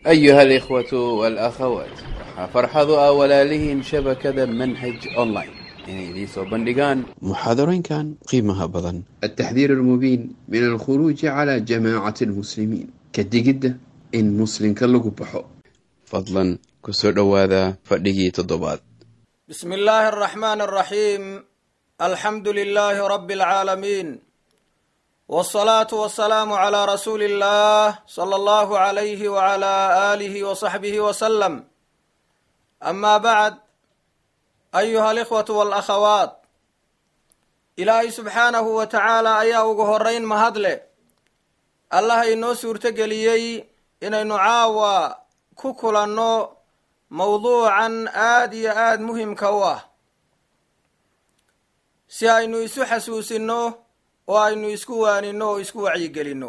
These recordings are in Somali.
أيها الإخوة والأخوات waxaa farxadu ah walaalihiin shabakada manhaj online inay idiin soo bandhigaan muxaadarooyinkan qiimaha badan التحذير المبين من الخروج على جماعة المسلمين كدقدة إن مسلم كاللغو بحو fadlan ku soo dhowaada fadhigii toddobaad بسم الله الرحمن الرحيم الحمد لله رب العالمين والصلاة والسلام على رسول الله صلى الله عليه وعلى آله وصحبه وسلم أما بعد أيها الإخوة والأخوات إلهي سبحانه وتعالى أيا ugu horeyn mahadle allah inoo suurtogeliyey inaynu caawa ku kulanno mowduucan aada iyo aada muhimka u ah si aynu isu xasuusinno oo aynu isku waaninno oo isku wacyigelinno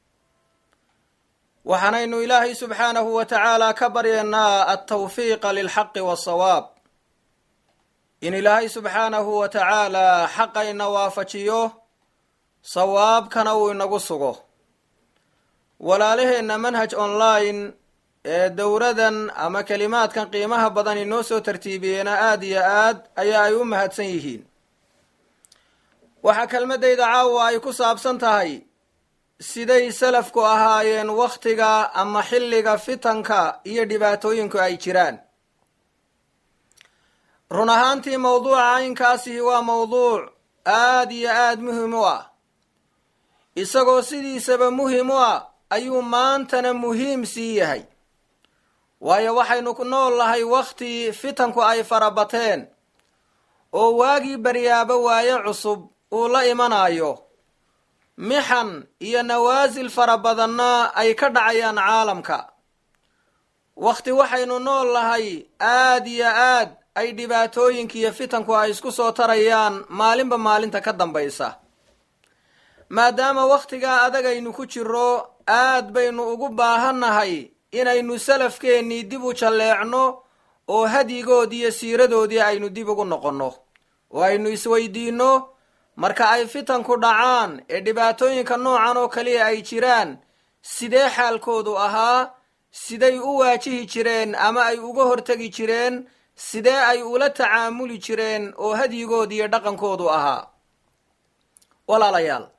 waxaanaynu ilaahay subxaanahu wa tacaala ka baryaynaa altawfiiqa lilxaqi waasawaab in ilaahay subxaanahu wa tacaala xaqayna waafajiyo sawaabkana uu inagu sugo walaalaheenna manhaj online ee dowradan ama kelimaadkan qiimaha badan inoo soo tartiibiyeena aada iyo aad ayaa ay u mahadsan yihiin waxaa kelmadayda caawa ay ku saabsan tahay siday salafku ahaayeen wakhtiga ama xilliga fitanka iyo dhibaatooyinku ay jiraan run ahaantii mowduuca caynkaasihi waa mowduuc aada iyo aada muhim u ah isagoo sidiisaba muhim u ah ayuu maantana muhiim sii yahay waayo waxaynu ku nool nahay wakhti fitanku ay farabateen oo waagii baryaaba waaye cusub uu la imanayo mixan iyo nawaasil fara badanna ay ka dhacayaan caalamka wakhti waxaynu nool nahay aada iyo aad ay dhibaatooyinka iyo fitanku ay isku soo tarayaan maalinba maalinta ka dambaysa maadaama wakhtigaa adag aynu ku jiro aad baynu ugu baahannahay inaynu salafkeennii dib u jalleecno oo hadyigoodii iyo siiradoodii aynu dib ugu noqonno oo aynu isweydiinno marka ay fitanku dhacaan ee dhibaatooyinka noocan oo kaliya ay jiraan sidee xaalkoodu ahaa siday u waajihi jireen ama ay uga hortegi jireen sidee ay ula tacaamuli jireen oo hadyigoodi iyo dhaqankoodu ahaa walaalayaal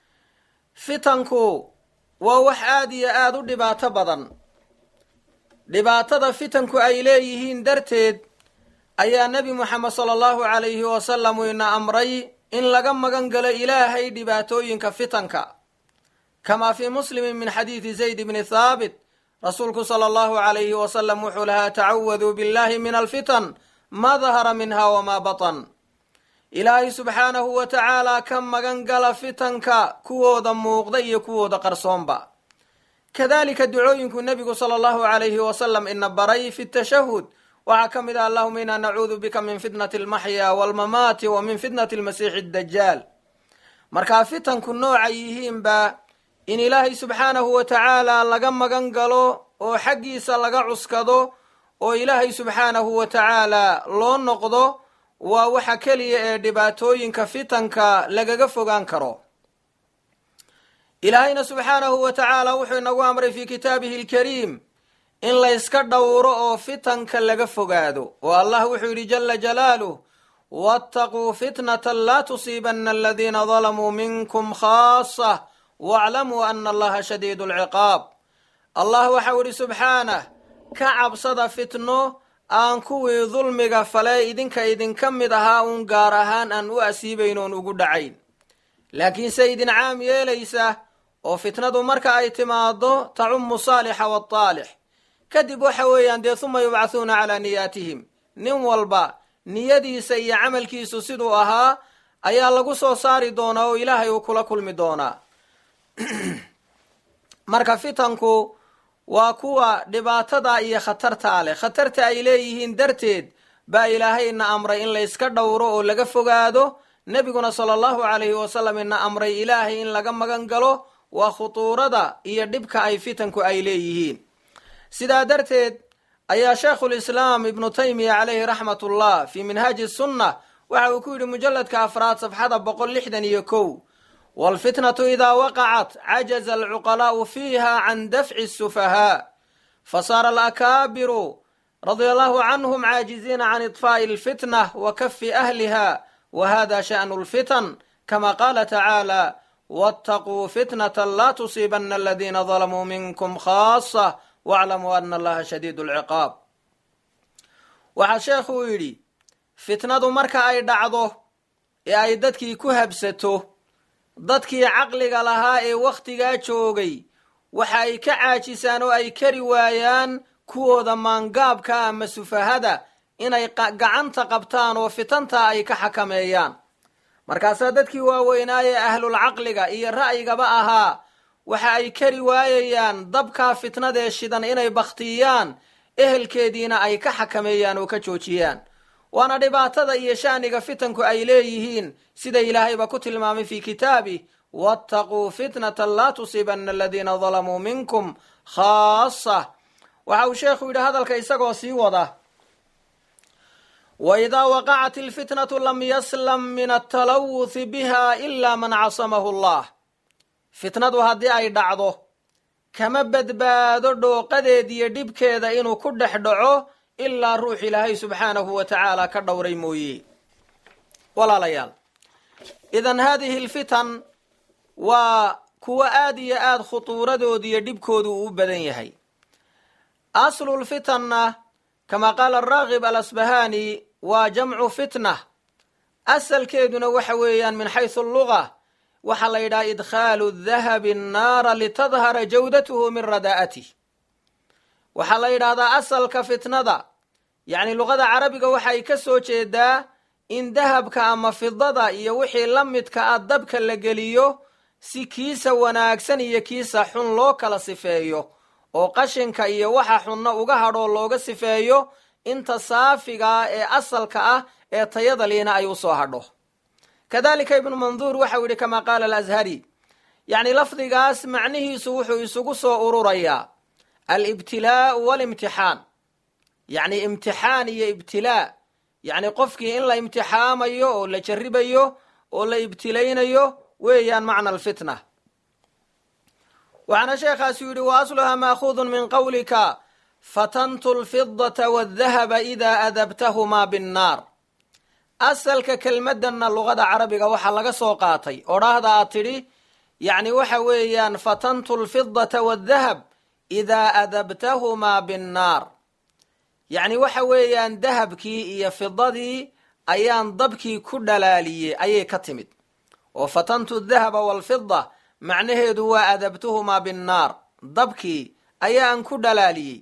fitanku waa wax aada iyo aada u dhibaato badan dhibaatada fitanku ay leeyihiin darteed ayaa nebi moxamed sala allahu calayhi wasalam ina amray in laga magan galo ilaahay dhibaatooyinka fitanka kamaa fii muslimin min xadiidi zayd bni thaabit rasuulku sala allahu calayhi wasalam wuxuu lahaa tacawaduu billahi min alfitan ma dahara minha wamaa batan ilaahay subxaanahu wa tacaala ka magan gala fitanka kuwooda muuqda iyo kuwooda qarsoonba kadalika ducooyinku nebigu sala allahu calayhi wasalam ina baray fi tashahud waxaa ka mid ah allahuma inaa nacuudu bika min fitnati almaxya walmamaati wa min fitnati almasiixi addajaal markaa fitanku noocay yihiinba in ilaahay subxaanahu wa tacaala laga magan galo oo xaggiisa laga cuskado oo ilaahay subxaanahu wa tacaala loo noqdo waa waxa keliya ee dhibaatooyinka fitanka lagaga fogaan karo ilaahayna subxaanahu wa tacaala wuxuu inagu amray fii kitaabihi alkariim in layska dhowro oo fitanka laga fogaado oo allah wuxuu yidhi jala jalaaluh waataquu fitnatan laa tusiibanna aladiina dalamuu minkum khaasah waaclamuu ana allaha shadiidu alciqaab allah waxau yidhi subxaanah ka cabsada fitno aan kuwii dulmiga fale idinka idinka mid ahaa uun gaar ahaan aan u asiibayn oon ugu dhacayn laakiinse idin caam yeelaysa oo fitnadu marka ay timaado tacumu saalixa waataalix kadib waxa weeyaan dee huma yubcathuuna calaa niyaatihim nin walba niyadiisa iyo camalkiisu siduu ahaa ayaa lagu soo saari doonaa oo ilaahay uu kula kulmi doonaa marka fitanku waa kuwa dhibaatada iyo khatartaa leh khatarta ay leeyihiin darteed baa ilaahayna amray in layska dhowro oo laga fogaado nebiguna sala allahu calayhi wasalam ina amray ilaahay in laga magan galo waa khutuurada iyo dhibka ay fitanku ay leeyihiin sidaa darteed ayaa sheekhulislaam ibnu taymiya calayhi raxmat ullah fii minhaaji sunna waxa uu ku yidhi mujalladka afraad safxada boqol lixdan iyo kow waalfitnatu idaa waqacat cajaza alcuqalaa'u fiiha can dafci sufahaa fasaara alakaabiru radia allahu canhum caajiziina can iطfaa'i alfitnah wa kafi ahliha wa hada sha'nu lfitan kama qaala tacaala waataquu fitnata laa tusiibana aladiina dalamuu minkum khaasa waclamuu ana allaha shadiidu alciqaab waxaa sheekhuu yidhi fitnadu marka ay dhacdo ee ay dadkii ku habsato dadkii caqliga lahaa ee wakhtigaa joogay waxa ay ka caajisaan oo ay kari waayaan kuwooda maangaabka ama sufahada inay gacanta qabtaan oo fitanta ay ka xakameeyaan markaasaa dadkii waaweynaaye ahlulcaqliga iyo ra'yigaba ahaa waxa ay kari waayayaan dabkaa fitnadee shidan inay bakhtiyaan ehelkeediina ay ka xakameeyaan oo ka joojiyaan waana dhibaatada iyo sha'niga fitanku ay leeyihiin sida ilaahayba ku tilmaamay fii kitaabih waataquu fitnatan laa tusiibana aladiina dalamuu minkum khaasa waxa uu sheekhu yidhi hadalka isagoo sii wada waidaa waqacat ilfitnatu lam yaslam min atalawuthi biha ila man casamahu allah fitnadu haddii ay dhacdo kama badbaado dhooqadeed iyo dhibkeeda inuu ku dhex dhaco ilaa ruux ilaahay subxaanahu wa tacaala ka dhowray mooye walaalayaal idan haadihi alfitan waa kuwo aad iyo aad khutuuradooda iyo dhibkoodu uu u badan yahay aslulfitanna kama qaala araagib alasbahani waa jamcu fitna asalkeeduna waxa weeyaan min xaysu alluga waxaa la yidhaha idkhaalu dahabi annaara litadhara jawdatuhu min radaa'atih waxaa la yidhaahdaa asalka fitnada yacni luqada carabiga waxay ka soo jeedaa in dahabka ama fidada iyo wixii la midka ah dabka la geliyo si kiisa wanaagsan iyo kiisa xun loo kala sifeeyo oo qashinka iyo waxa xunna uga hadhoo looga sifeeyo inta saafigaa ee asalka ah ee tayada liina ay usoo hadho kadalika ibnu manduur waxau yidhi kamaa qaala alashari yacni lafdigaas macnihiisu wuxuu isugu soo ururayaa alibtilaau walimtixaan yacni imtixaan iyo ibtilaa yacni qofkii in la imtixaamayo oo la jarribayo oo la ibtilaynayo weeyaan macna alfitna waxaana sheekhaasi yidhi wa asluhaa maakhudun min qawlika fatantu lfidata waaldahaba idaa adabtahumaa binnaar asalka kelmaddanna luqada carabiga waxaa laga soo qaatay odhaahda aad tidhi yacni waxa weeyaan fatantu lfidata waaldahab idaa adabtahumaa binnaar yacni waxa weeyaan dahabkii iyo fidadii ayaan dabkii ku dhalaaliyey ayay ka timid oo fatantu dahaba waalfida macnaheedu waa adabtuhumaa binnaar dabkii ayaan ku dhalaaliyey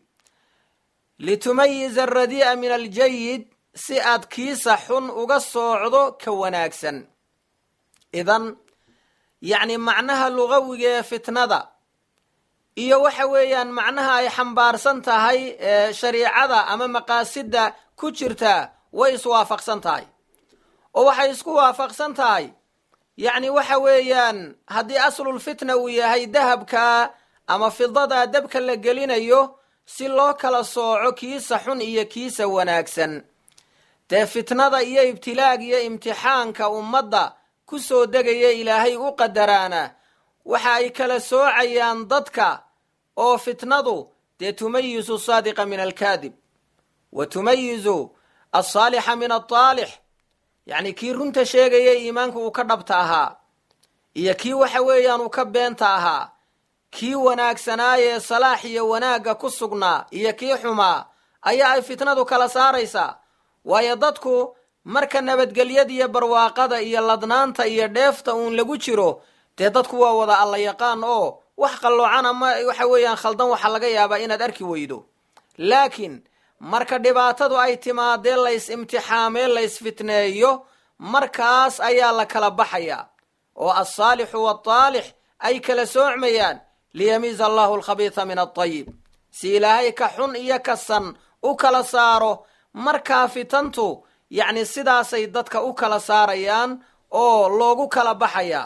litumayiza alradii'a min aljayid si aad kiisa xun uga soocdo ka wanaagsan idan yacni macnaha lugawiga ee fitnada iyo waxa weeyaan macnaha ay xambaarsan tahay ee shariicada ama maqaasidda ku jirtaa way iswaafaqsan tahay oo waxay isku waafaqsan tahay yacni waxa weeyaan haddii aslulfitna uu yahay dahabka ama fidadaa dabka la gelinayo si loo kala sooco kiisa xun iyo kiisa wanaagsan dee fitnada iyo ibtilaaga iyo imtixaanka ummadda ku soo degaya ilaahay u qadaraana waxa ay kala soocayaan dadka oo fitnadu dee tumayizu saadiqa min alkaadib wa tumayizu alsaalixa min altaalix yacni kii runta sheegaya iimaanka uu ka dhabta ahaa iyo kii waxa weeyaan uu ka beenta ahaa kii wanaagsanaaye salaax iyo wanaagga ku sugnaa iyo kii xumaa ayaa ay fitnadu kala saaraysaa waayo dadku marka nabadgelyada iyo barwaaqada iyo ladnaanta iyo dheefta uun lagu jiro dee dadku waa wada alla yaqaan oo wax qalloocan ama waxa weeyaan khaldan waxaa laga yaabaa inaad arki weydo laakiin marka dhibaatadu ay timaadee lays imtixaamee lays fitneeyo markaas ayaa la kala baxayaa oo alsaalixu waaltaalix ay kala soocmayaan liyamiiza allahu alkhabiisa min altayib si ilaahay ka xun iyo ka san u kala saaro markaa fitantu yacni sidaasay dadka u kala saarayaan oo loogu kala baxayaa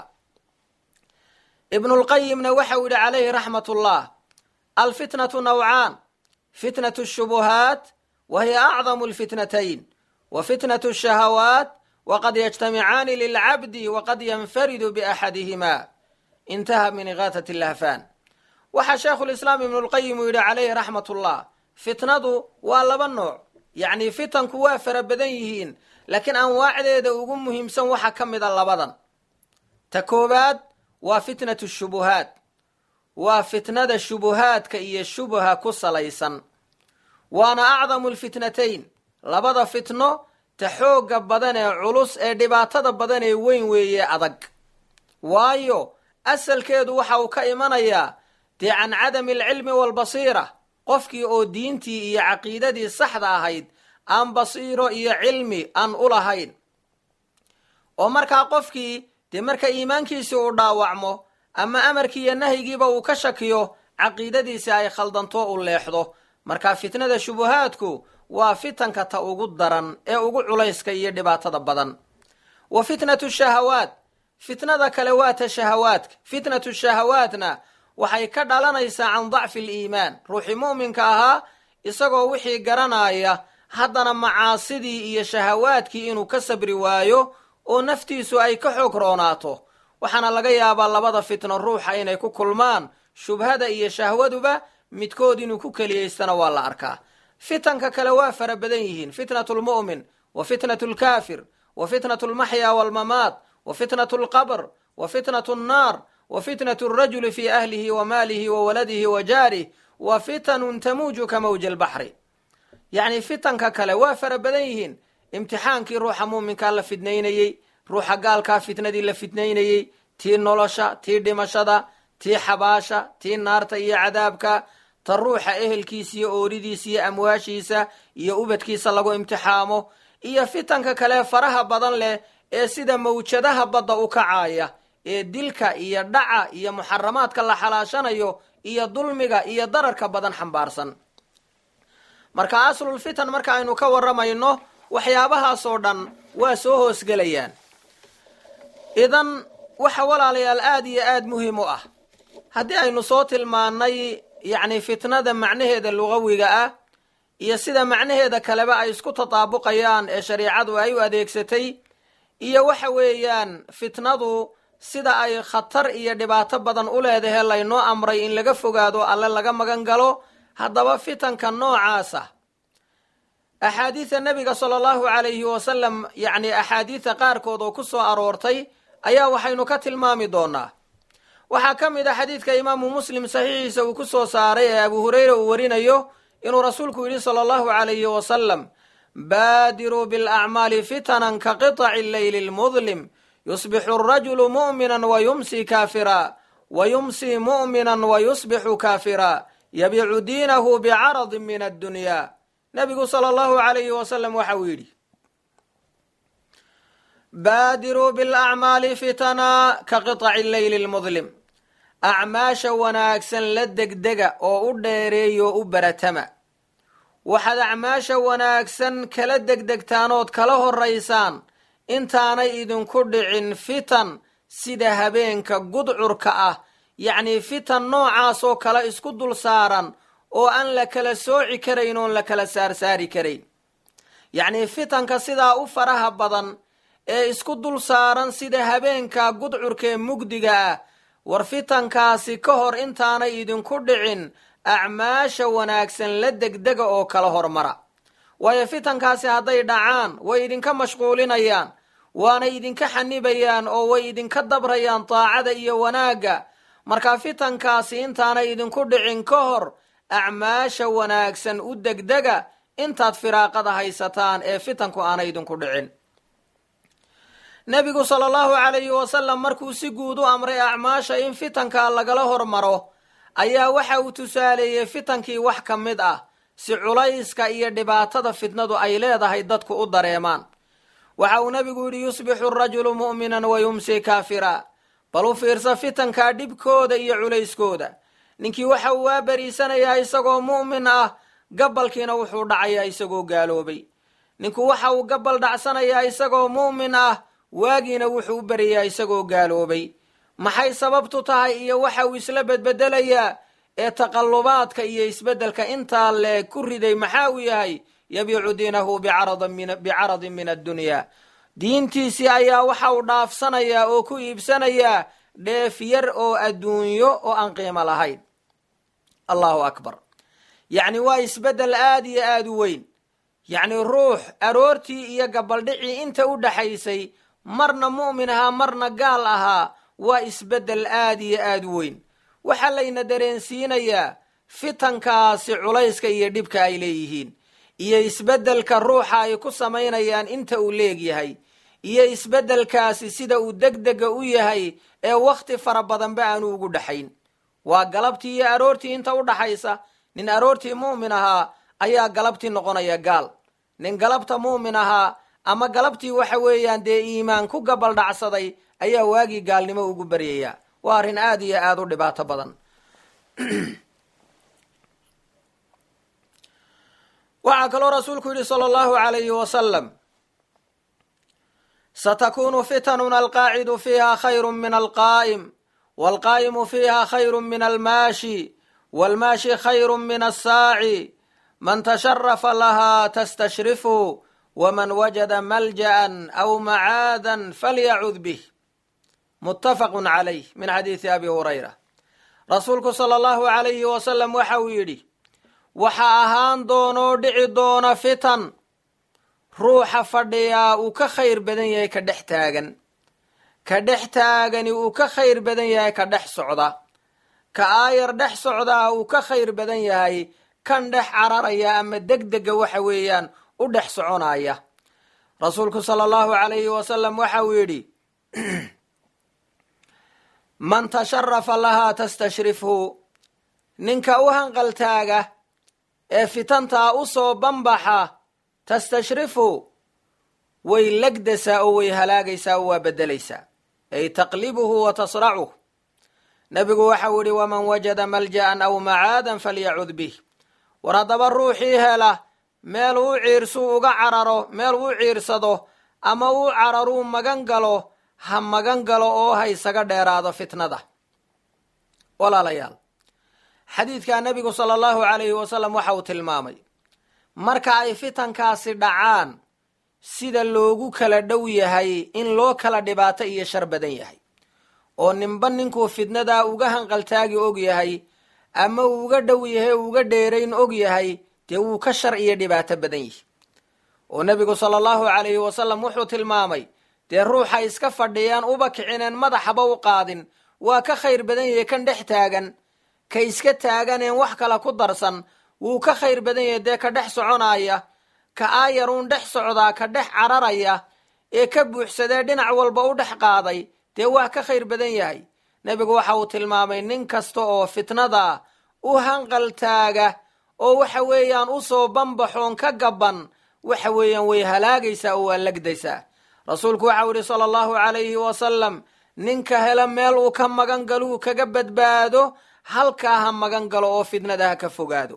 ibnulqayimna waxa uu yidhi calayhi raxmat ullah alfitnatu nawcaan fitnatu shubuhaat wa hiya acdamu lfitnatayn wa fitnatu shahawaat waqad yajtamicaani lilcabdi waqad yanfaridu biaxadihima intaha min igaatat lahfaan waxaa sheekhulislaam ibnulqayim uu yidhi calayhi raxmatullah fitnadu waa laba nooc yacni fitanku waa fara badan yihiin laakiin anwaacdeeda ugu muhiimsan waxaa ka mid a labadan ta koowaad waa fitnatu shubuhaat waa fitnada shubuhaadka iyo shubha ku salaysan waana acdamu lfitnatayn labada fitno ta xoogga badan ee culus ee dhibaatada badan ee weyn weeye adag waayo asalkeedu waxa uu ka imanayaa dee can cadami alcilmi waalbasiira qofkii oo diintii iyo caqiidadii saxda ahayd aan basiiro iyo cilmi aan u lahayn oo markaa qofkii dee marka iimaankiisii uu dhaawacmo ama amarkii iyo nahyigiiba uu ka shakiyo caqiidadiisi ay khaldanto u leexdo marka fitnada shubuhaadku waa fitanka ta ugu daran ee ugu culayska iyo dhibaatada badan wa fitnatu shahawaat fitnada kale waa ta shahawaadka fitnatu shahawaatna waxay ka dhalanaysaa can dacfi aliimaan ruuxii mu'minka ahaa isagoo wixii garanaya haddana macaasidii iyo shahawaadkii inuu ka sabri waayo oo naftiisu ay ka xoog roonaato waxaana laga yaabaa labada fitno ruuxa inay ku kulmaan shubhada iyo shahwaduba midkood inuu ku keliyaystana waa la arkaa fitanka kale waa fara badan yihiin fitnatu lmu'min wa fitnatu lkaafir wa fitnatu lmaxya waalmamaat wa fitnatu lqabr wa fitnatu nnaar wa fitnatu alrajuli fi ahlihi wa maalihi wa waladihi wa jaarih wa fitanun tamuuju ka mawji albaxri yacni fitanka kale waa fara badan yihiin imtixaankii ruuxa muuminkaa la fidnaynayey ruuxa gaalkaa fitnadii la fidnaynayey tii nolosha tii dhimashada tii xabaasha tii naarta iyo cadaabka ta ruuxa ehelkiisa iyo ooridiisa iyo amwaashiisa iyo ubadkiisa lagu imtixaamo iyo fitanka kale faraha badan leh ee sida mawjadaha badda u kacaaya ee dilka iyo dhaca iyo muxaramaadka la xalaashanayo iyo dulmiga iyo dararka badan xambaarsan marka aslulfitan marka aynu ka warramayno waxyaabahaasoo dhan waa soo hoosgelayaan idan waxa walaalayaal aada iyo aada muhiim u ah haddii aynu soo tilmaannay yacni fitnada macnaheeda lugawiga ah iyo sida macnaheeda kaleba ay isku tataabuqayaan ee shareicadu ay u adeegsatay iyo waxa weeyaan fitnadu sida ay khatar iyo dhibaato badan u leedahay laynoo amray in laga fogaado alle laga magan galo haddaba fitanka noocaasa axaadiida nebiga sala allahu calayhi wasalam yacni axaadiida qaarkood oo ku soo aroortay ayaa waxaynu ka tilmaami doonaa waxaa ka mid a xadiidka imaamu muslim saxiixiisa uu ku soo saaray ee abu hureyra uu warinayo inuu rasuulku yidhi sala allahu calayhi wasalam baadiruu bilacmaali fitanan ka qiطaci leyli lmudlim yusbixu arajulu mu'minan wa yumsi kaafira wa yumsi mu'minan wa yusbixu kaafira yabicu diinahu bicaradin min addunya nebigu sala allahu calayhi wasalam waxa uu yidhi baadiruu bilacmaali fitana ka qiطaci leyli lmudlim acmaasha wanaagsan la degdega oo u dheereeyo u baratama waxaad acmaasha wanaagsan kala degdegtaanood kala horaysaan intaanay idinku dhicin fitan sida habeenka gudcurka ah yacnii fitan noocaasoo kale isku dul saaran oo aan la kala sooci karayn oon la kala saarsaari karayn yacnii fitanka sidaa u faraha badan ee isku dul saaran sida habeenka gudcurka ee mugdiga ah war fitankaasi ka hor intaanay idinku dhicin acmaasha wanaagsan la degdega oo kala hormara waayo fitankaasi hadday dhacaan way idinka mashquulinayaan waana idinka xanibayaan oo way idinka dabrayaan daacada iyo wanaagga marka fitankaasi intaanay idinku dhicin ka hor acmaasha wanaagsan u degdega intaad firaaqada haysataan ee fitanku aanay idinku dhicin nebigu sala allahu calayhi wasalam markuu si guud u amray acmaasha in fitanka lagala hormaro ayaa waxa uu tusaaleeyey fitankii wax ka mid ah si culayska iyo dhibaatada fitnadu ay leedahay dadku u dareemaan waxa uu nebigu yidhi yusbixu arajulu mu'minan wa yumsi kaafira bal u fiirsa fitankaa dhibkooda iyo culayskooda ninkii waxa uu waa beriisanayaa isagoo mu'min ah gabalkiina wuxuu dhacayaa isagoo gaaloobay ninku waxa uu gabal dhacsanayaa isagoo mu'min ah waagiina wuxuu u beriyaa isagoo gaaloobay maxay sababtu tahay iyo waxa uu isla bedbedelayaa ee taqallubaadka iyo isbeddelka intaa leeg ku riday maxaa uu yahay yabiicu diinahu bicaradin min addunyaa diintiisii ayaa waxa uu dhaafsanayaa oo ku iibsanayaa dheef yar oo adduunyo oo aan qiimo lahayn allahu akbar yacni waa isbeddel aada iyo aada u weyn yacni ruux aroortii iyo gabaldhicii inta u dhaxaysay marna mu'min ahaa marna gaal ahaa waa isbeddel aada iyo aada u weyn waxaa layna dareensiinayaa fitankaasi culayska iyo dhibka ay leeyihiin iyo isbeddelka ruuxa ay ku samaynayaan inta uu leegyahay iyo isbeddelkaasi sida uu degdega u yahay ee wakhti fara badanba aanu ugu dhaxayn waa galabtii iyo aroortii inta u dhaxaysa nin aroortii mu'min ahaa ayaa galabtii noqonaya gaal nin galabta mu'min ahaa ama galabtii waxa weeyaan dee iimaan ku gabaldhacsaday ayaa waagii gaalnimo ugu baryaya waa arrin aada iyo aada u dhibaato badan waxaa kaloo rasuulku yidhi sala allahu alayhi wasalam satakunu fitanun alqaacidu fiiha khayru min alqaa'im walqaa'imu fiiha khayru min almaashi walmaashi khayru min assaaci man tasharafa lahaa tastashrifu waman wajada malja'an aw macaadan falyacud bih muttafaqun calayh min xadiisi abi hurayra rasuulku sala allahu alayhi wasalam waxa uu yidhi waxaa ahaan doonoo dhici doona fitan ruuxa fadhiyaa uu ka khayr badan yahay ka dhex taagan ka dhex taagani uu ka khayr badan yahay ka dhex socda ka aayar dhex socdaa uu ka khayr badan yahay kan dhex cararaya ama degdega waxa weeyaan u dhex soconaya rasuulku sala allahu alayhi wasalam waxa uu yidhi man tasharafa lahaa tastashrifhu ninka u hanqaltaaga ee fitantaa u soo banbaxa tastashrifu way legdasaa oo way halaagaysaa oo waa beddelaysaa ay taqlibuhu wa tasracuh nebigu waxau yidhi waman wajada malja'an aw macaadan falyacud bih war haddaba ruuxii hela meel uu ciirsuu uga cararo meel uu ciirsado ama uu cararuu magan galo ha magan galo oo ha isaga dheeraado fitnada walaalayaal xadiidkaa nebigu sala allahu calayhi wasalam waxa uu tilmaamay marka ay fitankaasi dhacaan sida loogu kala dhow yahay in loo kala dhibaato iyo shar badan yahay oo ninba ninkuu fitnadaa uga hanqaltaagi og yahay ama uu uga dhow yahay uga dheerayn og yahay dee wuu ka shar iyo dhibaato badan yihi oo nebigu sala allahu calayhi wasalam wuxuu tilmaamay dee ruuxa iska fadhiyaan uba kicineen madaxaba u qaadin waa ka khayr badan yahay kan dhex taagan ka iska taaganeen wax kale ku darsan wuu ka khayr badan yahay dee ka dhex soconaya ka aayaruun dhex socdaa ka dhex cararaya ee ka buuxsadee dhinac walba u dhex qaaday dee waa ka khayr badan yahay nebigu waxa uu tilmaamay nin kasta oo fitnada u hanqaltaaga oo waxa weeyaan u soo banbaxoon ka gaban waxa weeyaan way halaagaysaa oo waa legdaysaa rasuulku waxau yidhi sala allahu calayhi wasalam ninka hela meel uu ka magan galuu kaga badbaado halkaa ha magan galo oo fitnada ha ka fogaado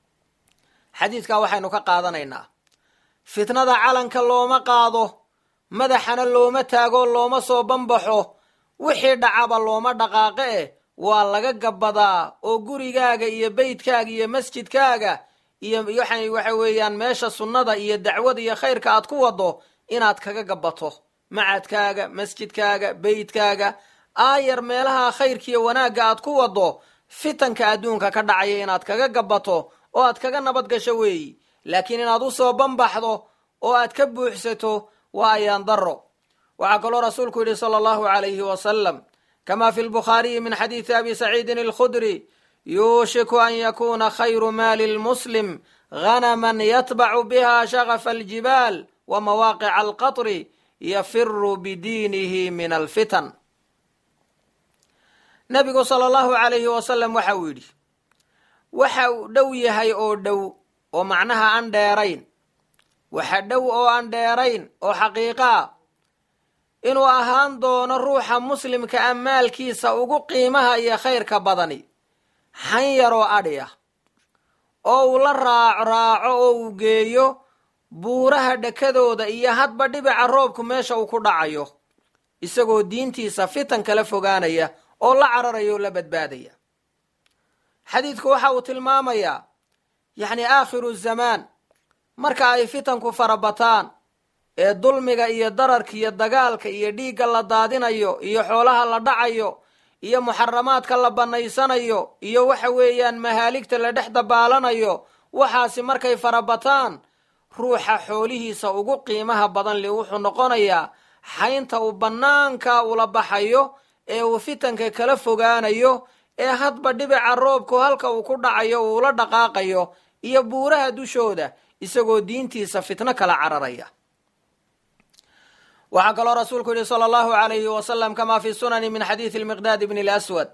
xadiidkaa waxaynu ka qaadanaynaa fitnada calanka looma qaado madaxana looma taago looma soo banbaxo wixii dhacaba looma dhaqaaqe eh waa laga gabadaa oo gurigaaga iyo beydkaaga iyo masjidkaaga iyo waxa weeyaan meesha sunnada iyo dacwada iyo khayrka aad ku wado inaad kaga gabato macadkaaga masjidkaaga beydkaaga aayar meelaha khayrkiiyo wanaagga aad ku wado fitanka adduunka ka dhacaya inaad kaga gabato oo aad kaga nabad gasho weeyi laakiin inaad u soo banbaxdo oo aad ka buuxsato waa ayaan daro waxaa kaloo rasuulku yidhi sala allahu calayhi wasalam kama fi lbukhaariyi min xadiidi abi saciidin alkhudri yuushiku an yakuuna khayru maali lmuslim ghanama yatbacu biha shagafa aljibaal wa mawaaqica alqatri yafiru bidiinihi min alfitan nebigu sala allahu calayhi wasalam waxa uu yidhi waxa uu dhow yahay oo dhow oo macnaha aan dheerayn waxa dhow oo aan dheerayn oo xaqiiqaa inuu ahaan doono ruuxa muslimka a maalkiisa ugu qiimaha iyo khayrka badani han yaroo adhi ah oo uu la raaco raaco oo uu geeyo buuraha dhakadooda iyo hadba dhibica roobku meesha uu ku dhacayo isagoo diintiisa fitan kala fogaanaya oo la cararaya oo la badbaadaya xadiidku waxa uu tilmaamayaa yacni aakhiru zamaan marka ay fitanku farabataan ee dulmiga iyo dararka iyo dagaalka iyo dhiigga la daadinayo iyo xoolaha la dhacayo iyo muxaramaadka la bannaysanayo iyo waxa weeyaan mahaaligta la dhex dabaalanayo waxaasi markay farabataan ruuxa xoolihiisa ugu qiimaha badan li wuxuu noqonayaa xaynta uu bannaanka ula baxayo ee uu fitanka kala fogaanayo ee hadba dhibica roobku halka uu ku dhacayo uula dhaqaaqayo iyo buuraha dushooda isagoo diintiisa fitno kala cararaya waxaa kaloo rasuulku yihi sala allahu alayhi wasalam kamaa fi sunani min xadiidi lmiqdaad bni lswad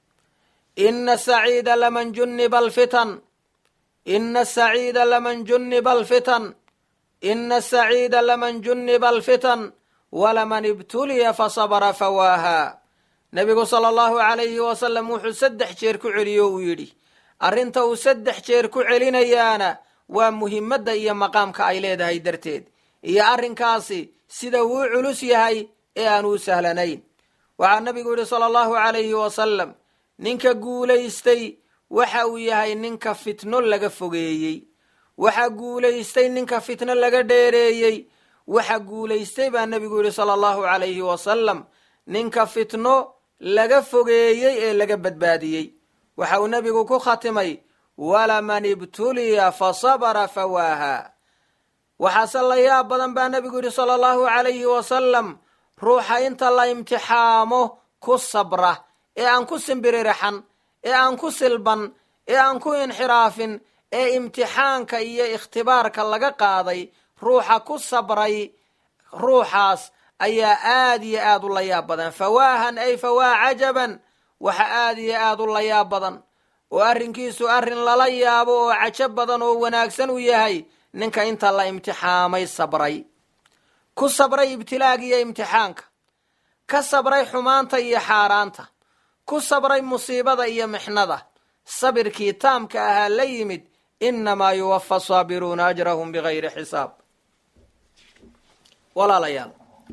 ina saciida laman juniba alfitan ina saciida laman juniba alfitan ina saciida laman juniba alfitan walaman ibtuliya fasabra fawaaha nebigu sala allahu alayhi wasalam wuxuu saddex jeer ku celiyo uu yidhi arrinta uu saddex jeer ku celinayaana waa muhimadda iyo maqaamka ay leedahay darteed iyo arrinkaasi sida wuu culus yahay ee aan uu sahlanayn waxaa nebigu yidhi sala allahu alayhi wasalam ninka guulaystay waxa uu yahay ninka fitno laga fogeeyey waxa guulaystay ninka fitno laga dheereeyey waxa guulaystay baa nebigu yidhi sala allahu alayhi wasalam ninka fitno laga fogeeyey ee laga badbaadiyey waxa uu nebigu ku khatimay walaman ibtuliya fa sabara fawaaha waxaase la yaab badan baa nebigu yidhi sala allahu alayhi wasalam ruuxa inta la imtixaamo ku sabra ee aan ku simbiririxan ee aan ku silban ee aan ku inxiraafin ee imtixaanka iyo ikhtibaarka laga qaaday ruuxa ku sabray ruuxaas ayaa aad iyo aad u la yaab badan fawaahan ay fawaa cajaban waxa aad iyo aad u la yaab badan oo arrinkiisu arrin lala yaabo oo cajab badan oo wanaagsan u yahay ninka inta la imtixaamay sabray ku sabray ibtilaaga iyo imtixaanka ka sabray xumaanta iyo xaaraanta ku sabray musiibada iyo mixnada sabirkii taamka ahaa la yimid innamaa yuwafa saabiruuna ajrahum bigayri xisaab walaalayaal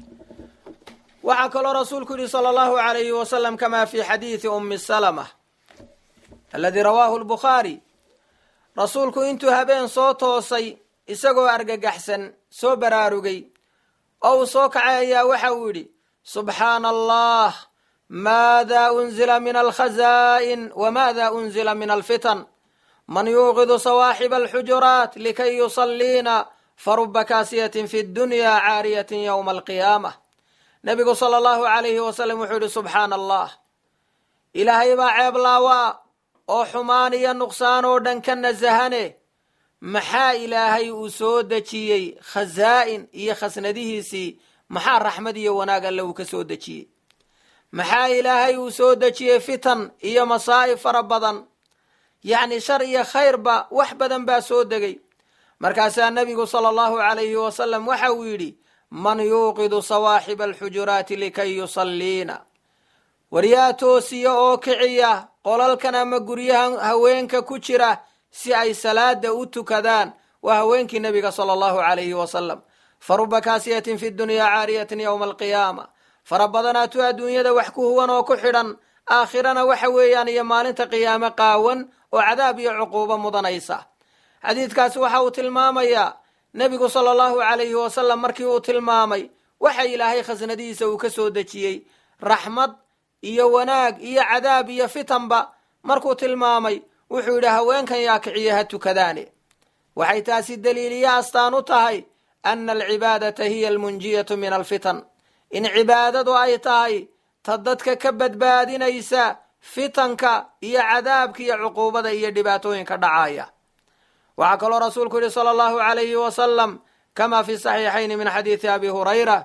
waxaa kaloo rasuulku yihi sala allahu alayhi wasalam kama fi xadiidi ummi salama aladii rawaahu lbukhaari rasuulku intuu habeen soo toosay isagoo argagaxsan soo baraarugay oo uu soo kacay ayaa waxa uu yidhi subxaana allah maada unzila min alkhazaa'in wamaada unzila min alfitan man yuuqidu sawaaxiba alxujuraat likay yusalliina faruba kaasiyatin fi dunya caariyatin yowma alqiyaamah nebigu sala allahu alayhi wasalam wuxuu yidhi subxaana allah ilaahay baa ceeb laawaa oo xumaan iyo nuqsaan oo dhan ka nasahane maxaa ilaahay uu soo dejiyey khazaa'in iyo khasnadihiisii maxaa raxmad iyo wanaag alle uu ka soo dejiyey maxaa ilaahay uu soo dejiyey fitan iyo masaa'ib fara badan yacni shar iyo khayrba wax badan baa soo degay markaasaa nebigu sala allahu alayhi wasalam waxa uu yidhi man yuuqidu sawaaxiba alxujuraati likay yusalliina waryaa toosiya oo kiciya qolalkan ama guryahan haweenka ku jira si ay salaada u tukadaan waa haweenkii nebiga sala allahu alayhi wasalam faruba kaasiyatin fi dunyaa caariyatin yowma alqiyaama fara badanaatu adduunyada wax ku huwan oo ku xidhan aakhirana waxa weeyaan iyo maalinta qiyaame qaawan oo cadaab iyo cuquubo mudanaysa xadiidkaasi waxa uu tilmaamayaa nebigu sala allahu alayhi wasalam markii uu tilmaamay waxa ilaahay khasnadihiisa uu ka soo dejiyey raxmad iyo wanaag iyo cadaab iyo fitanba markuu tilmaamay wuxuu yidhi haweenkan yaa kiciya ha tukadaane waxay taasi daliiliyo astaan u tahay ana alcibaadata hiya almunjiyatu min alfitan in cibaadadu ay tahay ta dadka ka badbaadinaysa fitanka iyo cadaabka iyo cuquubada iyo dhibaatooyinka dhacaya waxaa kaloo rasuulku yihi sala allahu alayhi wasalam kama fi saxiixayni min xadiidi abi hurayra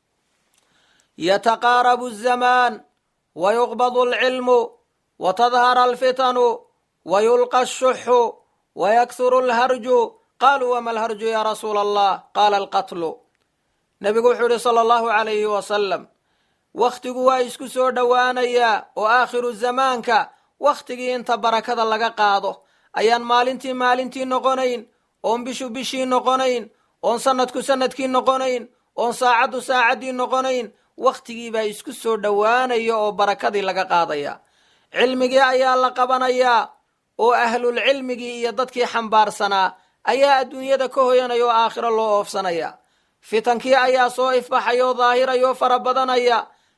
yataqaarabu الzamaan wayuqbadu alcilmu watadhara alfitanu wayulqa ashuxu wayaksuru alharju qaluu wama alharju ya rasuula allah qaala alqatlu nebigu wuxuu yihi sala allahu alayhi wasalam wakhtigu waa isku soo dhowaanayaa oo aakhiru zamaanka wakhtigii inta barakada laga qaado ayaan maalintii maalintii noqonayn oon bishu bishii noqonayn oon sanadku sanadkii noqonayn oon saacaddu saacaddii noqonayn wakhtigiibaa isku soo dhowaanaya oo barakadii laga qaadaya cilmigii ayaa la qabanayaa oo ahlulcilmigii iyo dadkii xambaarsanaa ayaa adduunyada ka hoyanaya oo aakhiro loo oofsanaya fitankii ayaa soo ifbaxaya oo daahiraya oo fara badanaya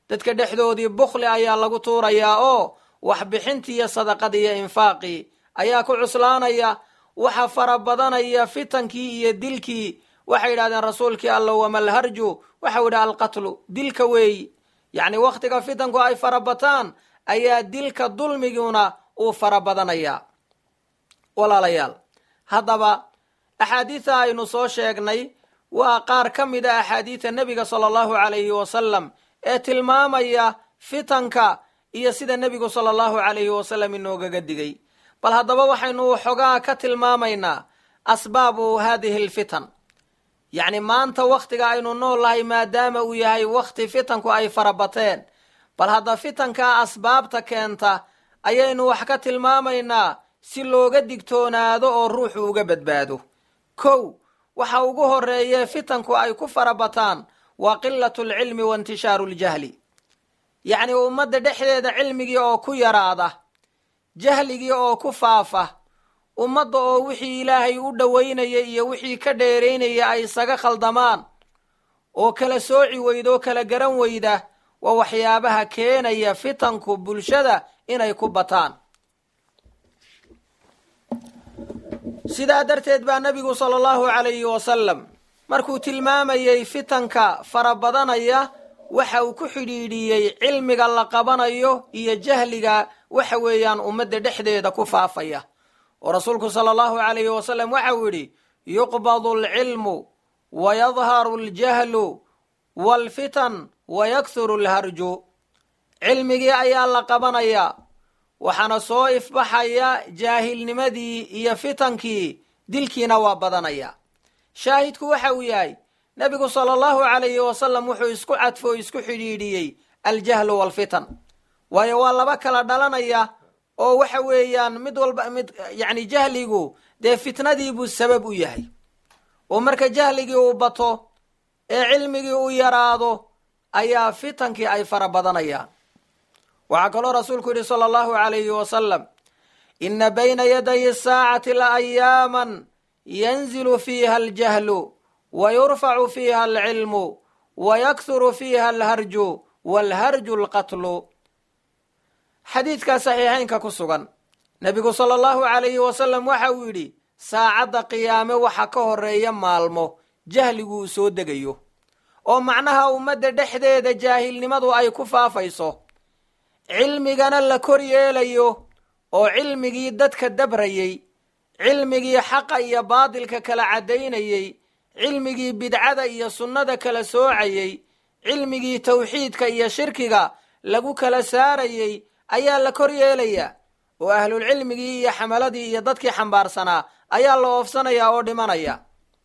dadka dhexdoodii bukhli ayaa lagu tuurayaa oo waxbixintii iyo sadaqadii iyo infaaqii ayaa ku cuslaanaya waxa fara badanaya fitankii iyo dilkii waxay yidhahdeen rasuulkii alla wamalharju waxau yidhi alqatlu dilka weeyi yacni wakhtiga fitanku ay fara bataan ayaa dilka dulmiguna uu fara badanayaa walaalayaal haddaba axaadiida aynu soo sheegnay waa qaar ka mid a axaadiida nebiga sala allahu calayhi wasalam ee tilmaamaya fitanka iyo sida nebigu sala allahu calayhi wasalam inoogaga digay bal haddaba waxaynu waxoogaa ka tilmaamaynaa asbaabu haadihi alfitan yacni maanta wakhtiga aynu nool lahay maadaama uu yahay wakhti fitanku ay fara bateen bal hadda fitankaa asbaabta keenta ayaynu wax ka tilmaamaynaa si looga digtoonaado oo ruuxu uga badbaado kow waxa ugu horeeye fitanku ay ku fara bataan waa qilatu alcilmi wa intishaaru ljahli yacni ummadda dhexdeeda cilmigii oo ku yaraada jahligii oo ku faafa ummadda oo wixii ilaahay u dhowaynaya iyo wixii ka dheeraynaya ay isaga khaldamaan oo kala sooci weyda oo kala garan weyda waa waxyaabaha keenaya fitanku bulshada inay ku bataan sidaa darteed baa nebigu sala allahu calayhi wasalam markuu tilmaamayey fitanka fara badanaya waxa uu ku xidhiidhiyey cilmiga la qabanayo iyo jahliga waxa weeyaan ummadda dhexdeeda ku faafaya oo rasuulku sala allahu calayhi wasalam waxa uu yidhi yuqbadu alcilmu wa yadharu aljahlu waalfitan wa yakhuru alharju cilmigii ayaa la qabanayaa waxaana soo ifbaxaya jaahilnimadii iyo fitankii dilkiina waa badanaya shaahidku waxa uu yahay nebigu sala allahu calayhi wasalam wuxuu isku cadfo o isku xidhiidhiyey aljahlu waalfitan waayo waa laba kala dhalanaya oo waxa weeyaan mid walba mid yacni jahligu dee fitnadiibuu sabab u yahay oo marka jahligii uu bato ee cilmigii uu yaraado ayaa fitankii ay fara badanayaan waxaa kaloo rasuulku yidhi sala allahu calayhi wasalam ina bayna yaday asaacati la ayaaman yanzilu fiiha aljahlu wa yurfacu fiiha alcilmu wa yakhuru fiiha alharju waalharju alqatlu xadiidkaa saxiixaynka ku sugan nebigu sala allahu calayhi wasalam waxa uu yidhi saacadda qiyaame waxa ka horeeya maalmo jahliguu soo degayo oo macnaha ummadda dhexdeeda jaahilnimadu ay ku faafayso cilmigana la kor yeelayo oo cilmigii dadka dabrayey cilmigii xaqa iyo baadilka kala caddaynayey cilmigii bidcada iyo sunnada kala soocayey cilmigii tawxiidka iyo shirkiga lagu kala saarayey ayaa la kor yeelayaa oo ahlulcilmigii iyo xamaladii iyo dadkii xambaarsanaa ayaa la oofsanayaa oo dhimanaya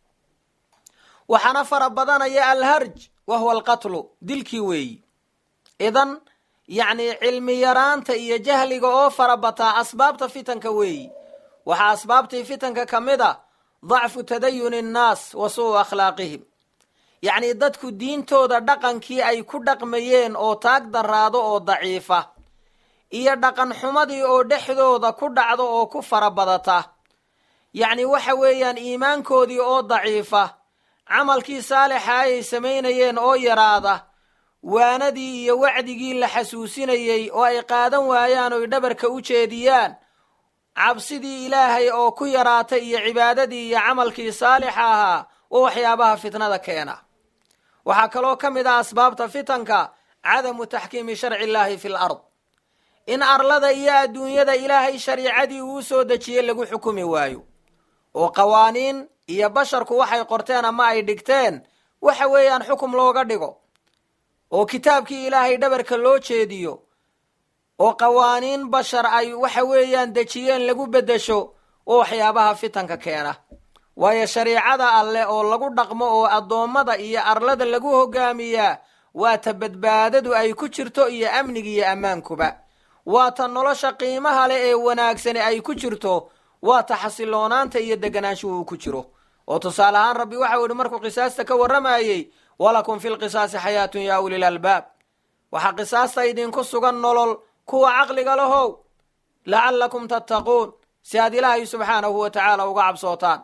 waxaana fara badanaya alharj wa huwa alqatlu dilkii weeyi idan yacni cilmi yaraanta iyo jahliga oo fara bataa asbaabta fitanka weeyi waxaa asbaabtii fitanka ka mid a dacfu tadayuni annaas wa su'u akhlaaqihim yacni dadku diintooda dhaqankii ay ku dhaqmayeen oo taag daraado oo daciifa iyo dhaqan xumadii oo dhexdooda ku dhacdo oo ku fara badata yacni waxa weeyaan iimaankoodii oo daciifa camalkii saalixa ayay samaynayeen oo yaraada waanadii iyo wacdigii la xasuusinayey oo ay qaadan waayaan oy dhabarka u jeediyaan cabsidii ilaahay oo ku yaraata iyo cibaadadii iyo camalkii saalixa ahaa oo waxyaabaha fitnada keena waxaa kaloo ka mid ah asbaabta fitanka cadamu taxkiimi sharci illaahi fi l ard in arlada iyo adduunyada ilaahay shariicadii uu soo dejiyey lagu xukumi waayo oo qawaaniin iyo basharku waxay qorteen ama ay dhigteen waxa weeyaan xukum looga dhigo oo kitaabkii ilaahay dhabarka loo jeediyo oo qawaaniin bashar ay waxa weeyaan dejiyeen lagu beddesho oo waxyaabaha fitanka keena waayo shariicada alleh oo lagu dhaqmo oo addoommada iyo arlada lagu hogaamiyaa waa ta badbaadadu ay ku jirto iyo amniga iyo ammaankuba waa ta nolosha qiimaha leh ee wanaagsani ay ku jirto waa ta xasiloonaanta iyo deganaanshuhu uu ku jiro oo tusaale ahaan rabbi waxau yihi markuu qisaasta ka warramayey walakum fi lqisaasi xayaatun yaa ulil albaab waxaa qisaasta idinku sugan nolol kuwa caqliga lahow lacallakum tattaquun si aad ilaahay subxaanahu wa tacaala uga cabsootaan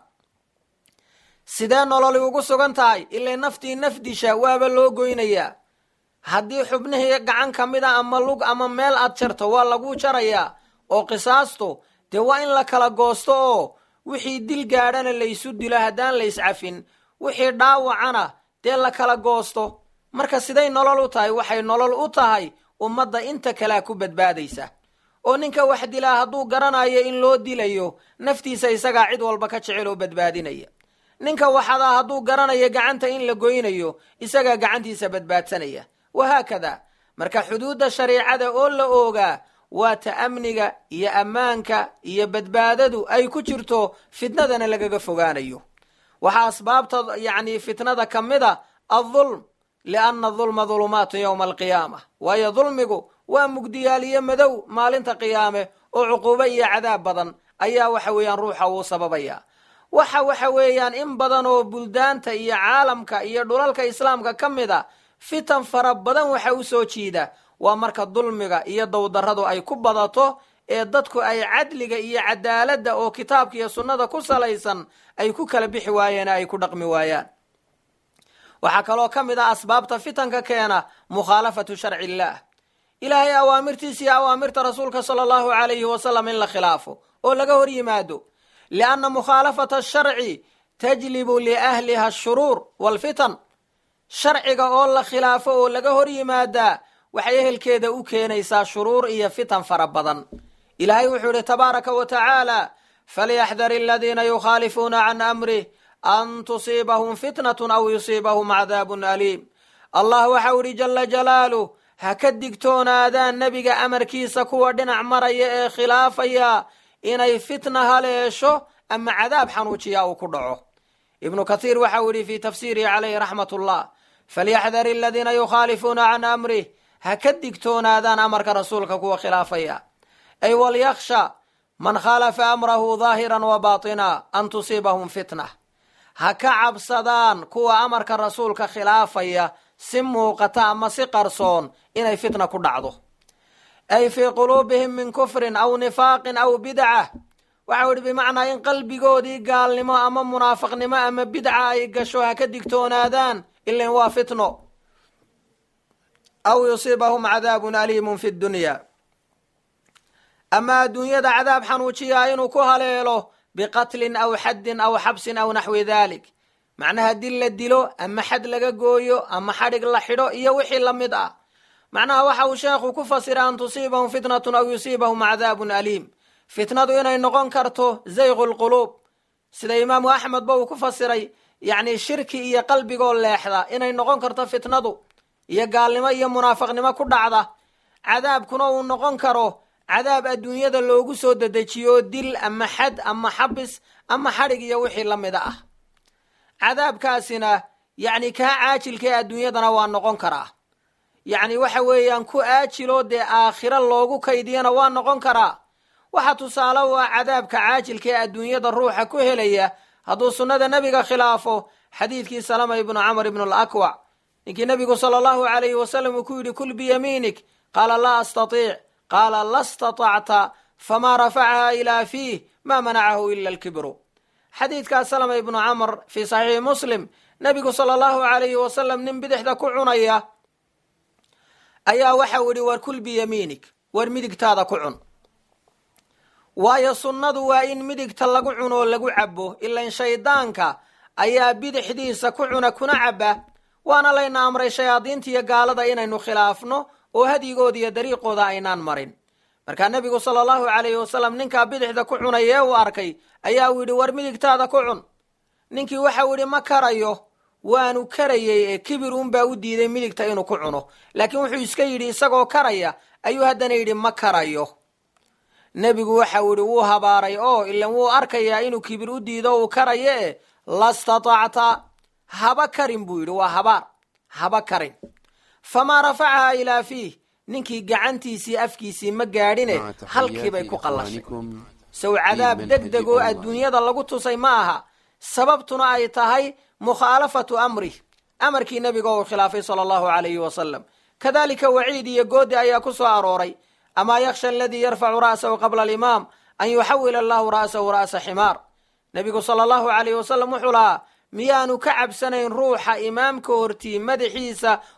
sidee nololi ugu sugan tahay ilay naftii naf disha waaba loo goynayaa haddii xubnihii gacan ka mid a ama lug ama meel aad jarto waa laguu jarayaa oo qisaastu dee waa in la kala goosto oo wixii dil gaadhana laysu dilo haddaan layscafin wixii dhaawacana dee la kala goosto marka siday nolol u tahay waxay nolol u tahay ummadda inta kalea ku badbaadaysa oo ninka wax dilaa hadduu garanayo in loo dilayo naftiisa isagaa cid walba ka jecel oo badbaadinaya ninka waxadaa hadduu garanayo gacanta in la goynayo isagaa gacantiisa badbaadsanaya wahaakada marka xuduudda shariicada oo la oogaa waa ta amniga iyo ammaanka iyo badbaadadu ay ku jirto fitnadana lagaga fogaanayo waxaa asbaabta yacni fitnada ka mid a adulm lianna dulma dulumaatu yowma alqiyaama waayo dulmigu waa mugdiyaaliyo madow maalinta qiyaame oo cuquubo iyo cadaab badan ayaa waxa weeyaan ruuxa uu sababaya waxa waxa weeyaan in badan oo buldaanta iyo caalamka iyo dhulalka islaamka ka mid a fitan fara badan waxa u soo jiida waa marka dulmiga iyo dowdarradu ay ku badato ee dadku ay cadliga iyo cadaaladda oo kitaabka iyo sunnada ku salaysan ay ku kala bixi waayeen ay ku dhaqmi waayaan waxaa kaloo ka mid ah asbaabta fitanka keena mukhaalafatu sharci illaah ilaahay awaamirtiisa iyo awaamirta rasuulka sala allahu calayhi wasalam in la khilaafo oo laga hor yimaado lianna mukhaalafata asharci tajlibu liahliha ashuruur waalfitan sharciga oo la khilaafo oo laga hor yimaadaa waxay ehelkeeda u keenaysaa shuruur iyo fitan fara badan ilaahay wuxuu idhi tabaaraka wa tacaala falyaxdar aladiina yukhaalifuuna can amrih an tusiibahum fitnatun aw yusiibahum cadaabun aliim allah waxau idhi jala jalaaluh ha ka digtoonaadaan nebiga amarkiisa kuwa dhinac maraya ee khilaafaya inay fitna haleesho ama cadaab xanuujiya uu ku dhaco ibnu kathiir waxau idhi fii tafsiirihi calayhi raxmat ullah falyaxdar aladiina yukhaalifuuna can amrih ha ka digtoonaadaan amarka rasuulka kuwa khilaafaya ay walyakhsha man khalafa amrahu daahiran wa baatina an tusiibahum fitna ha ka cabsadaan kuwa amarka rasuulka khilaafaya si muuqata ama si qarsoon inay fitna ku dhacdo ay fii quluubihim min kufrin aw nifaaqin aw bidca waxau idhi bimacnaa in qalbigoodii gaalnimo ama munaafiqnimo ama bidca ay gasho ha ka digtoonaadaan ilan waa fitno aw yusiibahum cadaabun aliimun fi dunya ama adduunyada cadaab xanuujiyaa inuu ku haleelo biqatlin aw xaddin aw xabsin aw naxwi dalik macnaha dil la dilo ama xad laga gooyo ama xadhig la xidho iyo wixii la mid ah macnaha waxa uu sheekhu ku fasira an tusiibahum fitnatun aw yusiibahum cadaabun aliim fitnadu inay noqon karto zayqu lquluub sida imaamu axmed ba uu ku fasiray yacni shirki iyo qalbigoo leexda inay noqon karto fitnadu iyo gaalnimo iyo munaafiqnimo ku dhacda cadaabkuna uu noqon karo cadaab adduunyada loogu soo dedejiyo dil ama xad ama xabis ama xadhig iyo wixii la mida ah cadaabkaasina yacni kaa caajilka ee adduunyadana waa noqon karaa yacni waxa weeyaan ku aajiloo dee aakhiro loogu kaydiyana waa noqon karaa waxa tusaale u ah cadaabka caajilka ee adduunyada ruuxa ku helaya hadduu sunnada nebiga khilaafo xadiidkii salama ibnu camr ibnu alakwac ninkii nebigu sala allahu calayhi wasalam uu ku yidhi kul biyamiinik qaala laa astatiic qaala la statacta famaa rafacaha ilaa fiih maa manacahu ila alkibru xadiidkaas salama ibnu camr fii saxiixi muslim nebigu sala allahu calayhi wasalam nin bidixda ku cunaya ayaa waxau idhi war kul biyamiinik war midigtaada ku cun waayo sunnadu waa in midigta lagu cuno oo lagu cabo ilan shaydaanka ayaa bidixdiisa ku cuna kuna caba waana layna amray shayaadiinta iyo gaalada inaynu khilaafno oo hadyigooda iyo dariiqooda aynaan marin markaa nebigu sala allahu calayhi wasalam ninkaa bidixda ku cunay ee uu arkay ayaa uu yidhi war midigtaada ku cun ninkii waxau yidhi ma karayo waanu karayey ee kibir unbaa u diiday midigta inuu ku cuno laakiin wuxuu iska yidhi isagoo karaya ayuu haddana yidhi ma karayo nebigu waxau yidhi wuu habaaray oo ilan wuu arkayaa inuu kibir u diido uu karayo e lastatacta haba karin buu yidhi waa habaar haba karin famaa rafacaha ilaa fiih ninkii gacantiisii afkiisii ma gaadhine halkiibay ku qallashay sow cadaab deg deg oo adduunyada lagu tusay ma aha sababtuna ay tahay mukhaalafatu amrih amarkii nebiga uu khilaafay sala allahu calayhi wasalam kadalika waciid iyo goodi ayaa ku soo arooray amaa yakhsha aladii yarfacu ra'sahu qabla alimaam an yuxawila allahu ra'sahu ra'sa ximaar nebigu sala allahu calayhi wasalam wuxuu lahaa miyaanu ka cabsanayn ruuxa imaamka hortii madaxiisa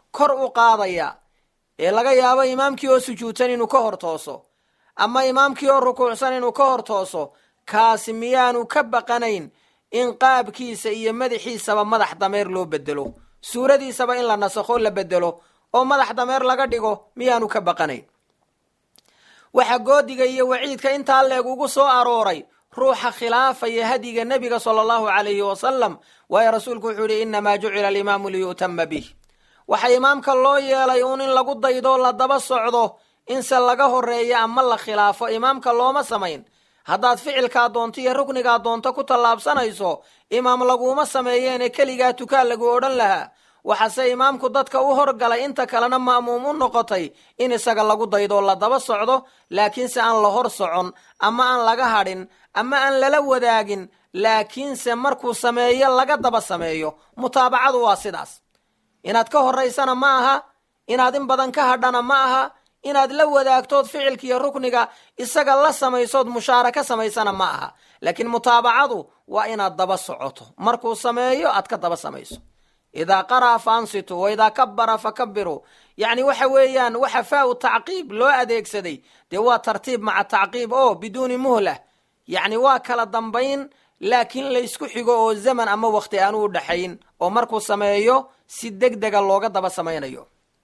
kor u qaadaya ee laga yaabo imaamkii oo sujuudsan inuu ka hor tooso ama imaamkii oo rukuucsan inuu ka hor tooso kaasi miyaanu ka baqanayn in qaabkiisa iyo madaxiisaba madax dameer loo bedelo suuradiisaba in la nasakho la bedelo oo madax dameer laga dhigo miyaanu ka baqanayn waxaa goodiga iyo waciidka intaa leeg ugu soo arooray ruuxa khilaafaya hadiga nebiga sala allahu calayhi wasalam waayo rasuulku wuxuu yihi innamaa jucila alimaamu liyu'tama bih waxaa imaamka loo yeelay uun in lagu daydo la daba socdo inse laga horeeyo ama la khilaafo imaamka looma samayn haddaad ficilkaa doonto iyo ruknigaa doonto ku tallaabsanayso imaam laguuma sameeyeene keligaa tukaa lagu odhan lahaa waxaase imaamku dadka u horgalay inta kalena ma'muum u noqotay in isaga lagu daydo la daba socdo laakiinse aan la hor socon ama aan laga hadhin ama aan lala wadaagin laakiinse markuu sameeyo laga daba sameeyo mutaabacadu waa sidaas inaad ka horaysana ma aha inaad in badan ka hadhana ma aha inaad la wadaagtood ficilkiiyo rukniga isaga la samaysood mushaaraka samaysana ma aha laakiin mutaabacadu waa inaad daba socoto markuu sameeyo aad ka daba samayso idaa qara'a fa ansitu wa idaa kabara fa kabiruu yacni waxa weeyaan waxa faa-u tacqiib loo adeegsaday dee waa tartiib maca tacqiib oo biduuni muhlah yacni waa kala dambayn laakiin laysku xigo oo zaman ama wakti aanu u dhaxayn oo markuu sameeyo si deg dega looga daba samaynayo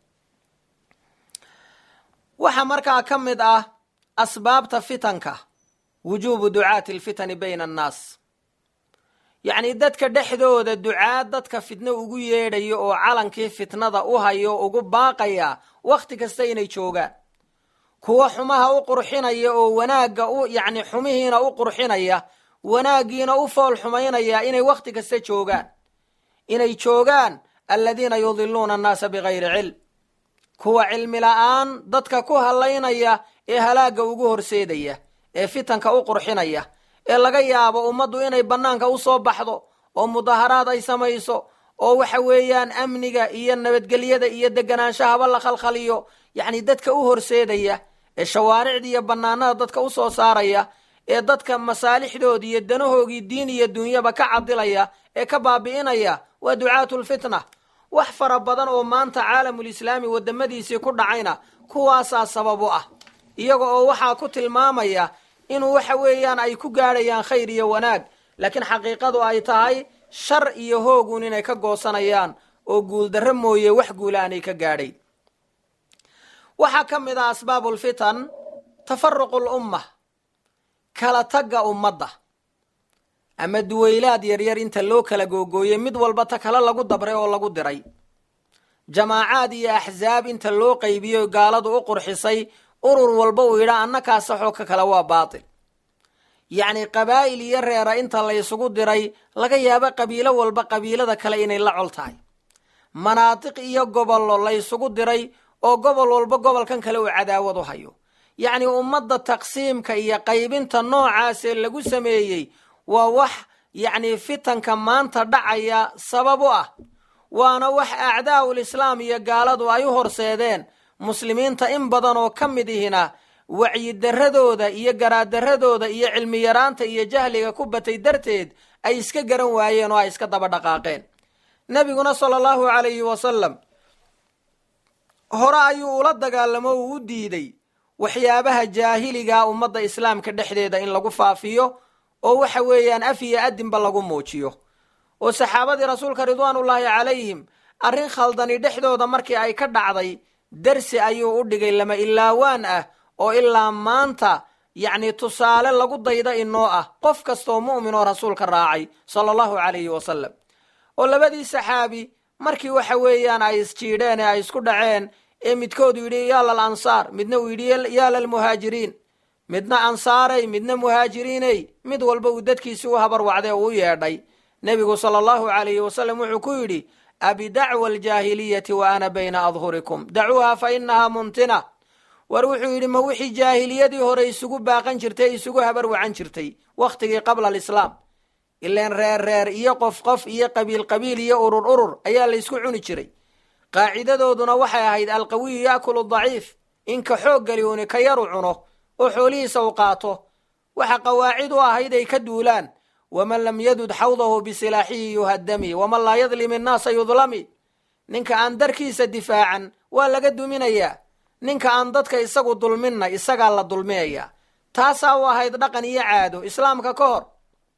waxaa markaa ka mid ah asbaabta fitanka wujuubu ducaati alfitani bayna annaas yacni dadka dhexdooda ducaad dadka fitno ugu yeedhayo oo calankii fitnada u hayo ugu baaqaya wakhti kasta inay joogaan kuwa xumaha u qurxinaya oo wanaagga u yacni xumihiina u qurxinaya wanaaggiina u fool xumaynaya inay wakhti kasta joogaan inay joogaan aladiina yudiluuna annaasa bigayri cilm kuwa cilmi la-aan dadka ku hallaynaya ee halaagga ugu horseedaya ee fitanka u qurxinaya ee laga yaabo ummaddu inay bannaanka u soo baxdo oo mudaharaad ay samayso oo waxa weeyaan amniga iyo nabadgelyada iyo deganaanshaaba la khalkhaliyo yacni dadka u horseedaya ee shawaaricda iyo bannaanada dadka u soo saaraya ee dadka masaalixdoodii iyo danahoogii diin iyo dunyaba ka cadilaya ee ka baabi'inaya waa ducaatulfitna wax fara badan oo maanta caalamulislaami wadamadiisii ku dhacayna kuwaasaa sababu ah iyaga oo waxaa ku tilmaamaya inuu waxa weeyaan ay ku gaadhayaan khayr iyo wanaag laakiin xaqiiqadu ay tahay shar iyo hoogun inay ka goosanayaan oo guuldarro mooye wax guula aanay ka gaadhayn waxaa ka mid ah asbaabulfitan tafaruqu lumma kala tagga ummadda ama duwaylaad yaryar inta loo kala googooyey mid walba ta kale lagu dabray oo lagu diray jamaacaad iyo axsaab inta loo qaybiyo gaaladu u qurxisay urur walba uu yidhaa annakaa saxoo ka kale waa baatil yacni qabaa'il iyo reera inta la ysugu diray laga yaabo qabiilo walba qabiilada kale inay la col tahay manaatiq iyo gobollo la ysugu diray oo gobol walba gobolkan kale uu cadaawad u hayo yacni ummadda taqsiimka iyo qaybinta noocaasee lagu sameeyey waa wax yacni fitanka maanta dhacaya sabab u ah waana wax acdaa'ul islaam iyo gaaladu ay u horseedeen muslimiinta in badan oo ka mid ihina wacyidaradooda iyo garaadaradooda iyo cilmi yaraanta iyo jahliga ku batay darteed ay iska garan waayeen oo ay iska daba dhaqaaqeen nebiguna sala allahu calayhi wasalam hore ayuu ula dagaalamo uu u diiday waxyaabaha jaahiliga ummadda islaamka dhexdeeda in lagu faafiyo oo waxa weeyaan af iyo adinba lagu muujiyo oo saxaabadii rasuulka ridwaanullaahi calayhim arrin khaldani dhexdooda markii ay ka dhacday darsi ayuu u dhigay lama ilaawaan ah oo ilaa maanta yacni tusaale lagu dayda inoo ah qof kastaoo mu'min oo rasuulka raacay sala allahu calayhi wasalam oo labadii saxaabi markii waxa weeyaan ay isjiidheen ee ay isku dhaceen ee midkoodu yidhi yaa lal ansaar midna uu yidhi yaa lalmuhaajiriin midna ansaarey midna muhaajiriiney mid walba uu dadkiisi u habarwacday oo u yeedhay nebigu sala allahu calayhi wasalam wuxuu ku yidhi abidacwa aljaahiliyati wa ana bayna adhurikum dacuuha fa inahaa muntina war wuxuu yidhi ma wixii jaahiliyadii hore isugu baaqan jirtay isugu habarwacan jirtay wakhtigii qabla alislaam ileen reer reer iyo qof qof iyo qabiil qabiil iyo urur urur ayaa la ysku cuni jiray qaacidadooduna waxay ahayd alqawiyu yaakulu daciif inka xoog geli uuni ka yaru cuno oo xoolihiisa u qaato waxa qawaacid u ahayd ay ka duulaan waman lam yadud xawdahu bisilaaxihi yuhadami waman laa yadlim innaasa yudlami ninka aan darkiisa difaacan waa laga duminayaa ninka aan dadka isagu dulminna isagaa la dulmiyayaa taasaa u ahayd dhaqan iyo caado islaamka ka hor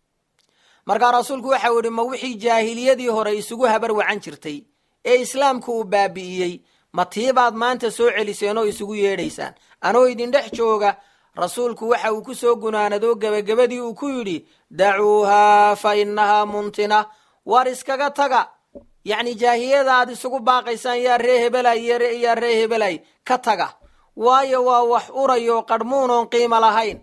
markaa rasuulku waxau idhi ma wixii jaahiliyadii hore isugu habar wacan jirtay ee islaamku uu baabi'iyey ma tiibaad maanta soo celiseen oo isugu yeedhaysaan anoo idin dhex jooga rasuulku waxa uu ku soo gunaanadoo gebagabadii uu ku yidhi dacuuhaa fa innahaa muntina war iskaga taga yacni jaahiliyada aad isugu baaqaysaan yaa ree hebelay yaa ree hebelay ka taga waayo waa wax urayo qadhmuun oon qiimo lahayn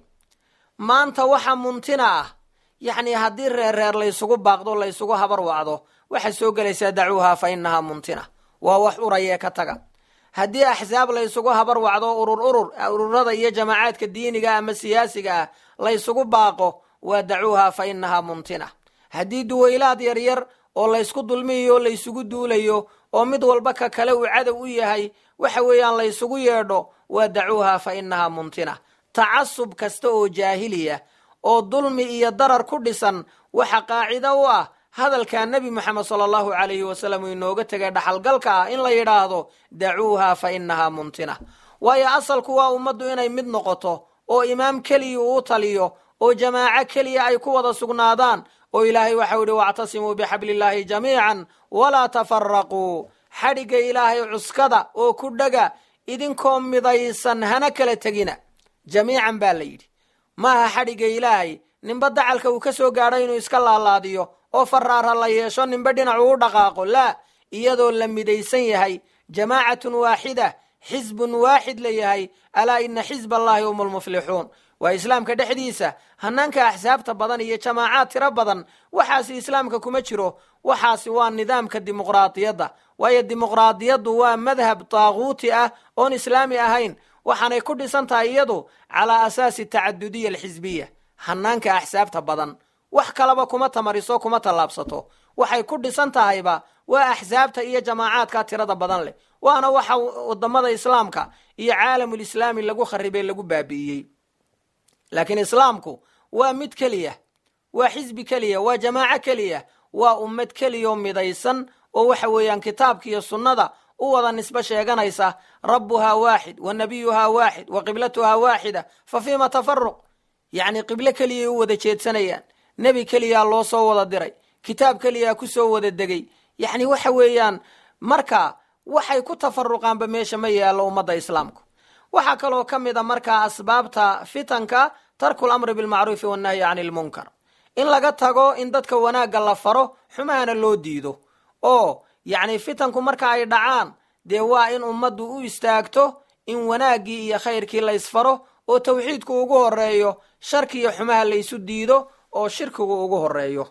maanta waxa muntina ah yacni haddii reerreer laysugu baaqdo laysugu habar wacdo waxaad soo gelaysaa dacuuhaa fa innahaa muntina waa wax urayee ka taga haddii axsaab laysugu habar wacdo urur urur ururada iyo jamaacaadka diiniga ama siyaasiga ah laysugu baaqo waa dacuuhaa fa innahaa muntina haddii duwaylaad yaryar oo laysku dulmiyayo laysugu duulayo oo mid walba ka kale uu cadow u yahay waxa weeyaan laysugu yeedho waa dacuuhaa fa innahaa muntina tacasub kasta oo jaahiliya oo dulmi iyo darar ku dhisan waxa qaacido u ah hadalkaa nebi moxamed sala allahu calayhi wasalam uu inooga tegay dhaxalgalka ah in la yidhaahdo dacuuhaa fa innahaa muntina waayo asalku waa ummaddu inay mid noqoto oo imaam keliya uu taliyo oo jamaaco keliya ay ku wada sugnaadaan oo ilaahay waxau yihi wactasimuu bixabliillaahi jamiican walaa tafaraquu xadhigga ilaahay cuskada oo ku dhega idinkoo midaysan hana kala tegina jamiican baa la yidhi maaha xadhigga ilaahay ninba dacalka uu ka soo gaadho inuu iska laalaadiyo oo faraara la yeesho ninba dhinacu u dhaqaaqo laa iyadoo la midaysan yahay jamaacatun waaxida xisbun waaxid la yahay alaa ina xisba allahi hum lmuflixuun waa islaamka dhexdiisa hanaanka axsaabta badan iyo jamaacaad tiro badan waxaasi islaamka kuma jiro waxaasi waa nidaamka dimuqraadiyadda waayo dimuqraadiyaddu waa madhab taaguuti ah oon islaami ahayn waxaanay ku dhisan tahay iyadu calaa asaasi tacadudiya alxisbiya hanaanka axsaabta badan wax kalaba kuma tamariso kuma tallaabsato waxay ku dhisan tahayba waa axsaabta iyo jamaacaadka tirada badan leh waana waxa wadamada islaamka iyo caalamulislaami lagu kharibay lagu baabi'iyey laakiin islaamku waa mid keliya waa xisbi keliya waa jamaaco keliya waa ummad keliyao midaysan oo waxa weeyaan kitaabka iyo sunnada u wada nisbo sheeganaysa rabbuhaa waaxid wa nabiyuhaa waaxid wa qiblatuhaa waaxida fa fiima tafaruq yacni qiblo keliyay u wada jeedsanayaan nebi keliyaa loo soo wada diray kitaab keliyaa ku soo wada degay yacni waxa weeyaan marka waxay ku tafaruqaanba meesha ma yaallo ummadda islaamku waxaa kaloo ka mid a markaa asbaabta fitanka tarku lamri bilmacruufi wannahyi cani ilmunkar in laga tago in dadka wanaagga la faro xumahana loo diido oo yacni fitanku marka ay dhacaan dee waa in ummaddu u istaagto in wanaaggii iyo khayrkii la ysfaro oo tawxiidku ugu horeeyo sharki iyo xumaha la ysu diido oo shirkigu ugu horeeyo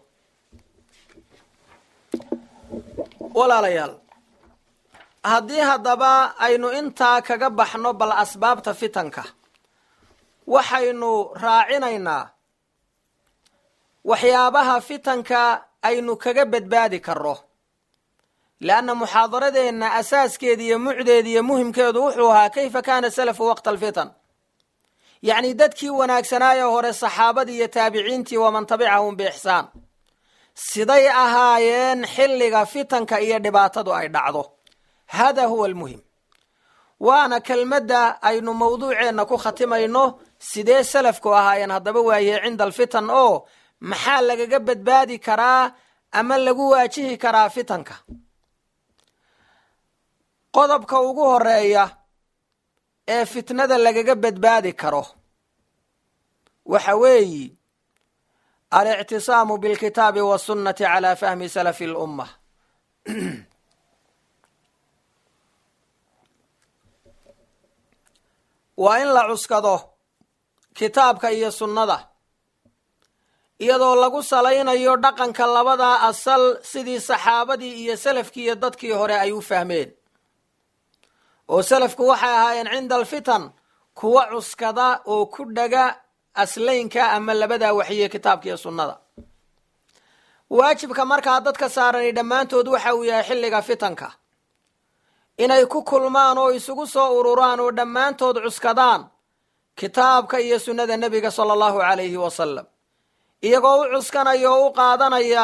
walaalayaal haddii haddaba aynu intaa kaga baxno bal asbaabta fitanka waxaynu raacinaynaa waxyaabaha fitanka aynu kaga badbaadi karno leanna muxaadaradeenna asaaskeeda iyo mucdeeda iyo muhimkeedu wuxuu ahaa kayfa kaana salafu waqta alfitan yacni dadkii wanaagsanaaye hore saxaabadii iyo taabiciintii waman tabicahum biixsaan siday ahaayeen xilliga fitanka iyo dhibaatadu ay dhacdo hada huwa almuhim waana kelmadda aynu mawduuceenna ku khatimayno sidee salafku ahaayeen haddaba waaye cinda alfitan oo maxaa lagaga badbaadi karaa ama lagu waajihi karaa fitanka qodobka ugu horeeya ee fitnada lagaga badbaadi karo waxa weeyi alictisaamu bilkitaabi wasunnati calaa fahmi salafi lumma waa in la cuskado kitaabka iyo sunnada iyadoo lagu salaynayo dhaqanka labadaa asal sidii saxaabadii iyo salafkii iyo dadkii hore ay u fahmeen oo salafku waxay ahaayeen cinda alfitan kuwa cuskada oo ku dhaga aslaynka ama labadaa waxyiye kitaabka iyo sunnada waajibka markaa dadka saarani dhammaantood waxa uu yahay xilliga fitanka inay ku kulmaan oo isugu soo ururaan oo dhammaantood cuskadaan kitaabka iyo sunnada nebiga sala allahu calayhi wasalam iyagoo u cuskanaya oo u qaadanaya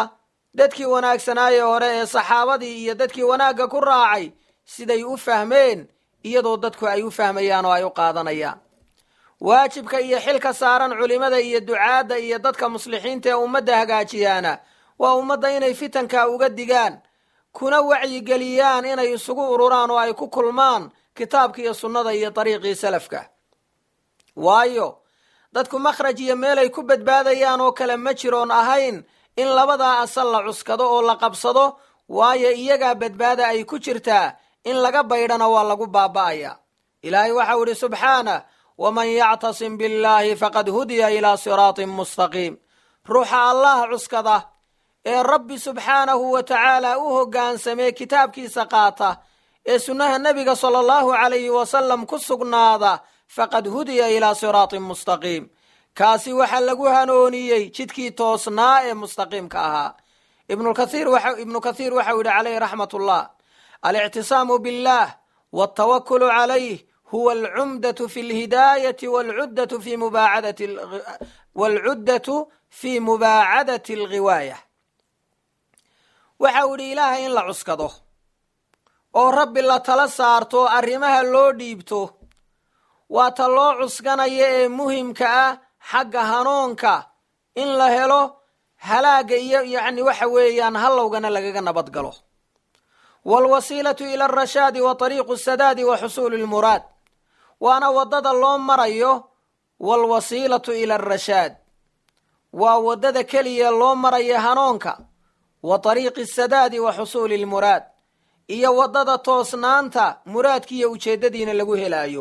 dadkii wanaagsanaaye hore ee saxaabadii iyo dadkii wanaagga ku raacay siday u fahmeen iyadoo dadku ay u fahmayaan oo ay u qaadanayaan waajibka iyo xilka saaran culimada iyo ducaadda iyo dadka muslixiinta ee ummadda hagaajiyaana waa ummadda inay fitanka uga digaan kuna wacyigeliyaan inay isugu ururaan oo ay ku kulmaan kitaabka iyo sunnada iyo dariiqii salafka waayo dadku makhraj iyo meel ay ku badbaadayaan oo kale ma jiroon ahayn in labadaa asal la cuskado oo la qabsado waayo iyagaa badbaada ay ku jirtaa in laga baydhana waa lagu baaba'aya ilaahay waxau idhi subxaanah waman yactasim billaahi faqad hudiya ilaa siraatin mustaqiim ruuxa allah cuskada ee rabbi subxaanahu wa tacaala u hoggaansamee kitaabkiisa qaata ee sunnaha nebiga sala allahu calayhi wasalam ku sugnaada faqad hudiya ilaa siraatin mustaqiim kaasi waxaa lagu hanooniyey jidkii toosnaa ee mustaqiimka ahaa ibnu kathiir waxau yidhi calayhi raxmatullah alictisaamu billaah waltawakulu calayh huwa alcumdatu fi lhidaayati walcuddatu fi mubaacadati walcuddatu fi mubaacadati alghiwaaya waxa uu yidhi ilaahay in la cuskado oo rabbi la tala saarto arrimaha loo dhiibto waa ta loo cuskanaya ee muhimka ah xagga hanuunka in la helo halaagga iyo yacni waxa weeyaan hallowgana lagaga nabad galo waalwasiilatu ila alrashaadi wa tariiqu sadaadi wa xusuuli lmuraad waana waddada loo marayo waalwasiilatu ila alrashaad waa waddada keliya loo marayo hanuunka wa tariiqi sadaadi wa xusuuli lmuraad iyo waddada toosnaanta muraadkiiyo ujeeddadiina lagu helaayo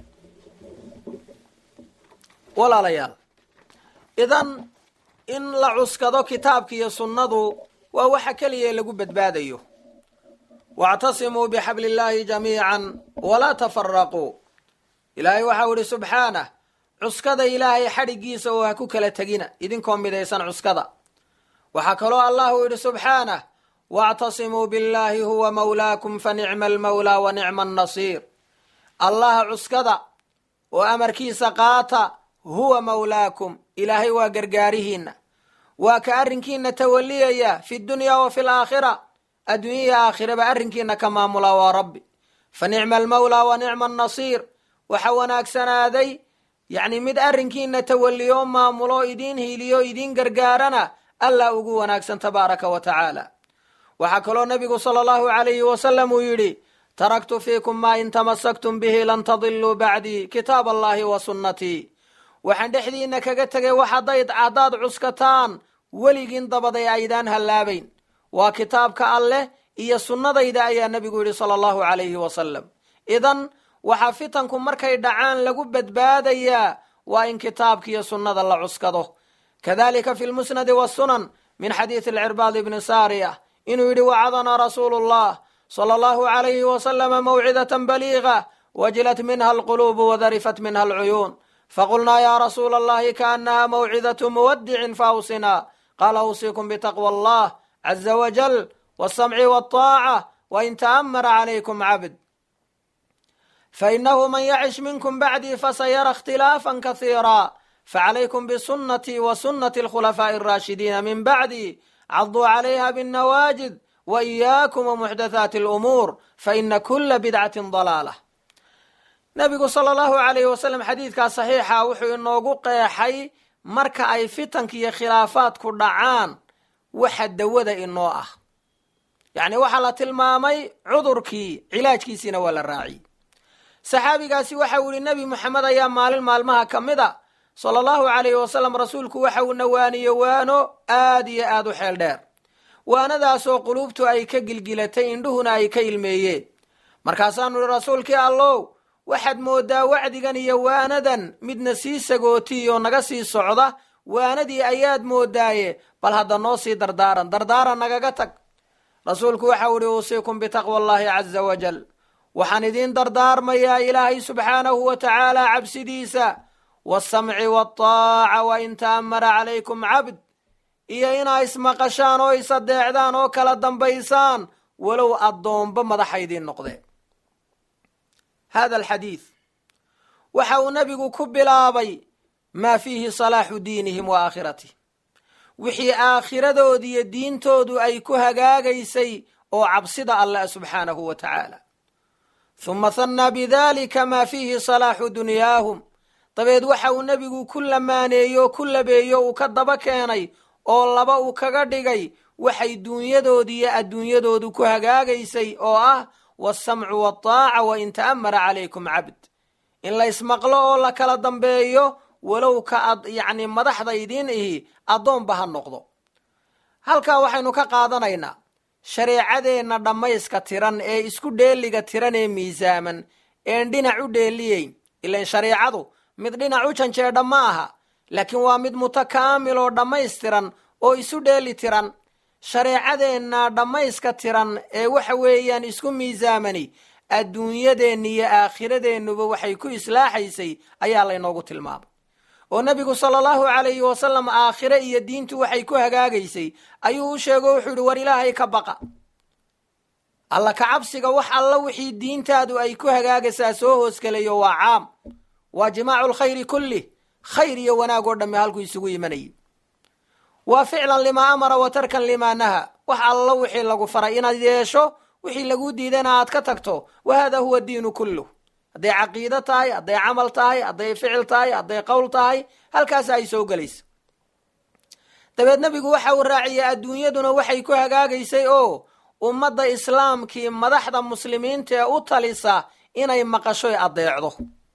walaalayaal idan in la cuskado kitaabka iyo sunnadu waa waxa keliya lagu badbaadayo wactasimuu bixabli illaahi jamiican walaa tafaraquu ilaahay waxau idhi subxaanah cuskada ilaahay xadhiggiisa oo ha ku kala tegina idinkoo midaysan cuskada waxaa kaloo allahu yidhi subxaanah wactasimuu billaahi huwa mawlaakum fa nicma almawlaa wa nicma annasiir allaha cuskada oo amarkiisa qaata huwa mawlaakum ilaahay waa gargaarihiinna waa ka arrinkiina tawaliyaya fi dunya wa fi laakhira adduunyaya aakhiraba arrinkiina ka maamulaa waa rabbi fa nicma almawlaa wa nicma annasiir waxa wanaagsanaaday yacni mid arrinkiina tawaliyo maamulo idiin hiiliyo idiin gargaarana allah ugu wanaagsan tabaaraka wa tacaala waxaa kaloo nebigu sala allahu calayhi wasalam uu yidhi taraktu fiikum maa in tamasaktum bihi lan tadiluu bacdii kitaab allahi wa sunnatii waxaan dhexdiinna kaga tegay wax haddayd haddaad cuskataan weligiin dabaday aydaan hallaabayn waa kitaabka alleh iyo sunnadayda ayaa nebigu yidhi sala allahu calayhi wasalam idan waxaa fitanku markay dhacaan lagu badbaadayaa waa in kitaabka iyo sunnada la cuskado kadalika fi lmusnadi wasunan min xadiidi alcirbaad ibni saariya inuu yidhi wacadana rasuulu llah sala allahu calayhi wasalama mawcidatan baliiga wajilat minha alquluubu wadarifat minha alcuyuun faqulnaa ya rasuula allahi kaanaha mawcidatu muwadicin faawsinaa qaala awsiikum bitaqwa allah caza wajal walsamci walطaaca wain ta'amara calaykum cabd fainahu man yacish minkum bacdii fasayara ikhtilaafan kasiira facalaykum bisunatii wa sunati alkhulafaaءi alraashidiina min bacdi caduu calayha binnawaajid wa iyaakum wamuxdathaati alumuur faina kula bidcatin dalaalah nabigu sala allahu calayhi wasalam xadiidkaa saxiixa wuxuu inoogu qeexay marka ay fitanka iyo khilaafaadku dhacaan waxa dawada inoo ah yacni waxaa la tilmaamay cudurkii cilaajkiisiina waa la raaciyey saxaabigaasi waxa uu yihi nebi moxamed ayaa maalin maalmaha ka mid a sala allahu calayhi wasalam rasuulku waxa uu nawaaniyo waano aad iyo aad u xeel dheer waanadaasoo quluubtu ay ka gilgilatay indhuhuna ay ka ilmeeyeen markaasaanu ihi rasuulkii allow waxaad mooddaa wacdigan iyo waanadan midna sii sagootiyo naga sii socda waanadii ayaad moodaaye bal hadda noo sii dardaaran dardaaran nagaga tag rasuulku waxau ihi uusiikum bitaqwa allahi caza wajal waxaan idiin dardaarmayaa ilaahay subxaanahu wa tacaala cabsidiisa waasamci waataaca wa in ta'amara calaykum cabd iyo inaa ismaqashaan oo isadeecdaan oo kala dambaysaan walow addoomba madaxa idiin noqdeen hada alxadiid waxa uu nebigu ku bilaabay maa fiihi salaaxu diinihim wa aakhiratihim wixii aakhiradoodi iyo diintoodu ay ku hagaagaysay oo cabsida allah subxaanahu wa tacaala huma hannaa bidalika maa fiihi salaaxu dunyaahum dabeed waxa uu nebigu ku lamaaneeyo ku labeeyo uu ka daba keenay oo laba uu kaga dhigay waxay duunyadoodi iyo adduunyadoodu ku hagaagaysay oo ah waasamcu waataaca wa in ta'amara calaykum cabd in la ysmaqlo oo la kala dambeeyo walow ka ad yacni madaxda idiin ihi addoonba ha noqdo halkaa waxaynu ka qaadanaynaa shareecadeenna dhammayska tiran ee isku dheeliga tiran ee miisaaman een dhinac u dheeliyeyn ilan shareecadu mid dhinac u janjeedha ma aha laakiin waa mid mutakaamil oo dhammaystiran oo isu dheeli tiran shareecadeenna dhammayska tiran ee waxa weeyaan isku miisaamani adduunyadeenna iyo aakhiradeennaba waxay ku islaaxaysay ayaa laynoogu tilmaamay oo nebigu sala allahu calayhi wasalam aakhire iyo diintu waxay ku hagaagaysay ayuu u sheego wuxuu yihi war ilaahay ka baqa alla ka cabsiga wax alla wixii diintaadu ay ku hagaagaysaa soo hoosgelayo waa caam waa jimaacu lkhayri kullih khayr iyo wanaag oo dhamme halkuu isugu imanayay waa ficlan limaa amara wa tarkan limaa naha wax alla wixii lagu faray inaad yeesho wixii laguu diidana aad ka tagto wa hada huwa diinu kulluh hadday caqiido tahay hadday camal tahay hadday ficil tahay hadday qowl tahay halkaas ay soo gelaysa dabeed nebigu waxa uu raaciyey adduunyaduna waxay ku hagaagaysay oo ummadda islaamkii madaxda muslimiinta ee u talisa inay maqashoy addeecdo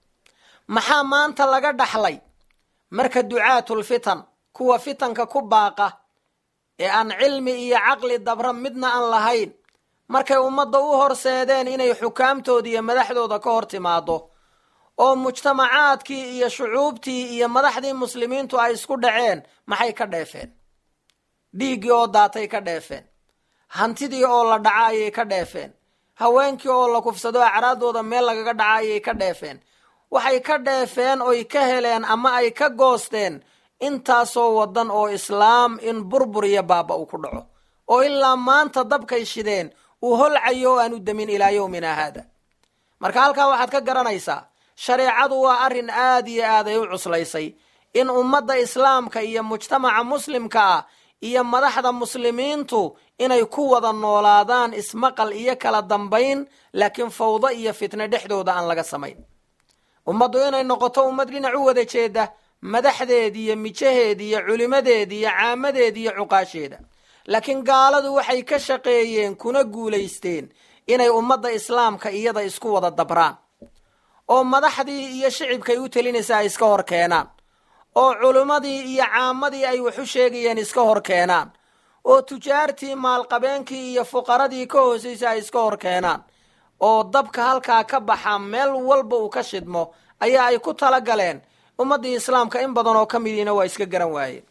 maxaa maanta laga dhaxlay marka ducaatulfitan kuwa fitanka ku baaqa ee aan cilmi iyo caqli dabra midna aan lahayn markay ummadda u horseedeen inay xukaamtooda iyo madaxdooda ka hor timaado oo mujtamacaadkii iyo shucuubtii iyo madaxdii muslimiintu ay isku dhaceen maxay ka dheefeen dhiiggii oo daatay ka dheefeen hantidii oo la dhaca ayay ka dheefeen haweenkii oo la kufsado acraadooda meel lagaga dhaca ayay ka dheefeen waxay ka dheefeen oy ka heleen ama ay ka goosteen intaasoo waddan oo islaam in burbur iyo baaba uu ku dhaco oo ilaa maanta dabkay shideen uu holcayo oo aan u demin ilaa yowmina haada marka halkaa waxaad ka garanaysaa shareecadu waa arrin aad iyo aad ay u cuslaysay in ummadda islaamka iyo mujtamaca muslimka ah iyo madaxda muslimiintu inay ku wada noolaadaan ismaqal iyo kala dambayn laakiin fawdo iyo fitne dhexdooda aan laga samayn ummaddu inay noqoto ummad dhinac u wada jeeda madaxdeeda iyo mijaheeda iyo culimadeeda iyo caamadeeda iyo cuqaasheeda laakiin gaaladu waxay ka shaqeeyeen kuna guulaysteen inay ummadda islaamka iyada isku wada dabraan oo madaxdii iyo shicibkay u telinaysa ay iska hor keenaan oo culimmadii iyo caamadii ay wax u sheegayeen iska hor keenaan oo tujaartii maalqabeenkii iyo fuqaradii ka hoosaysa ay iska hor keenaan oo dabka halkaa ka baxa meel walba uu ka shidmo ayaa ay ku tala galeen ummaddii islaamka in badan oo ka midiina waa iska garan waayeen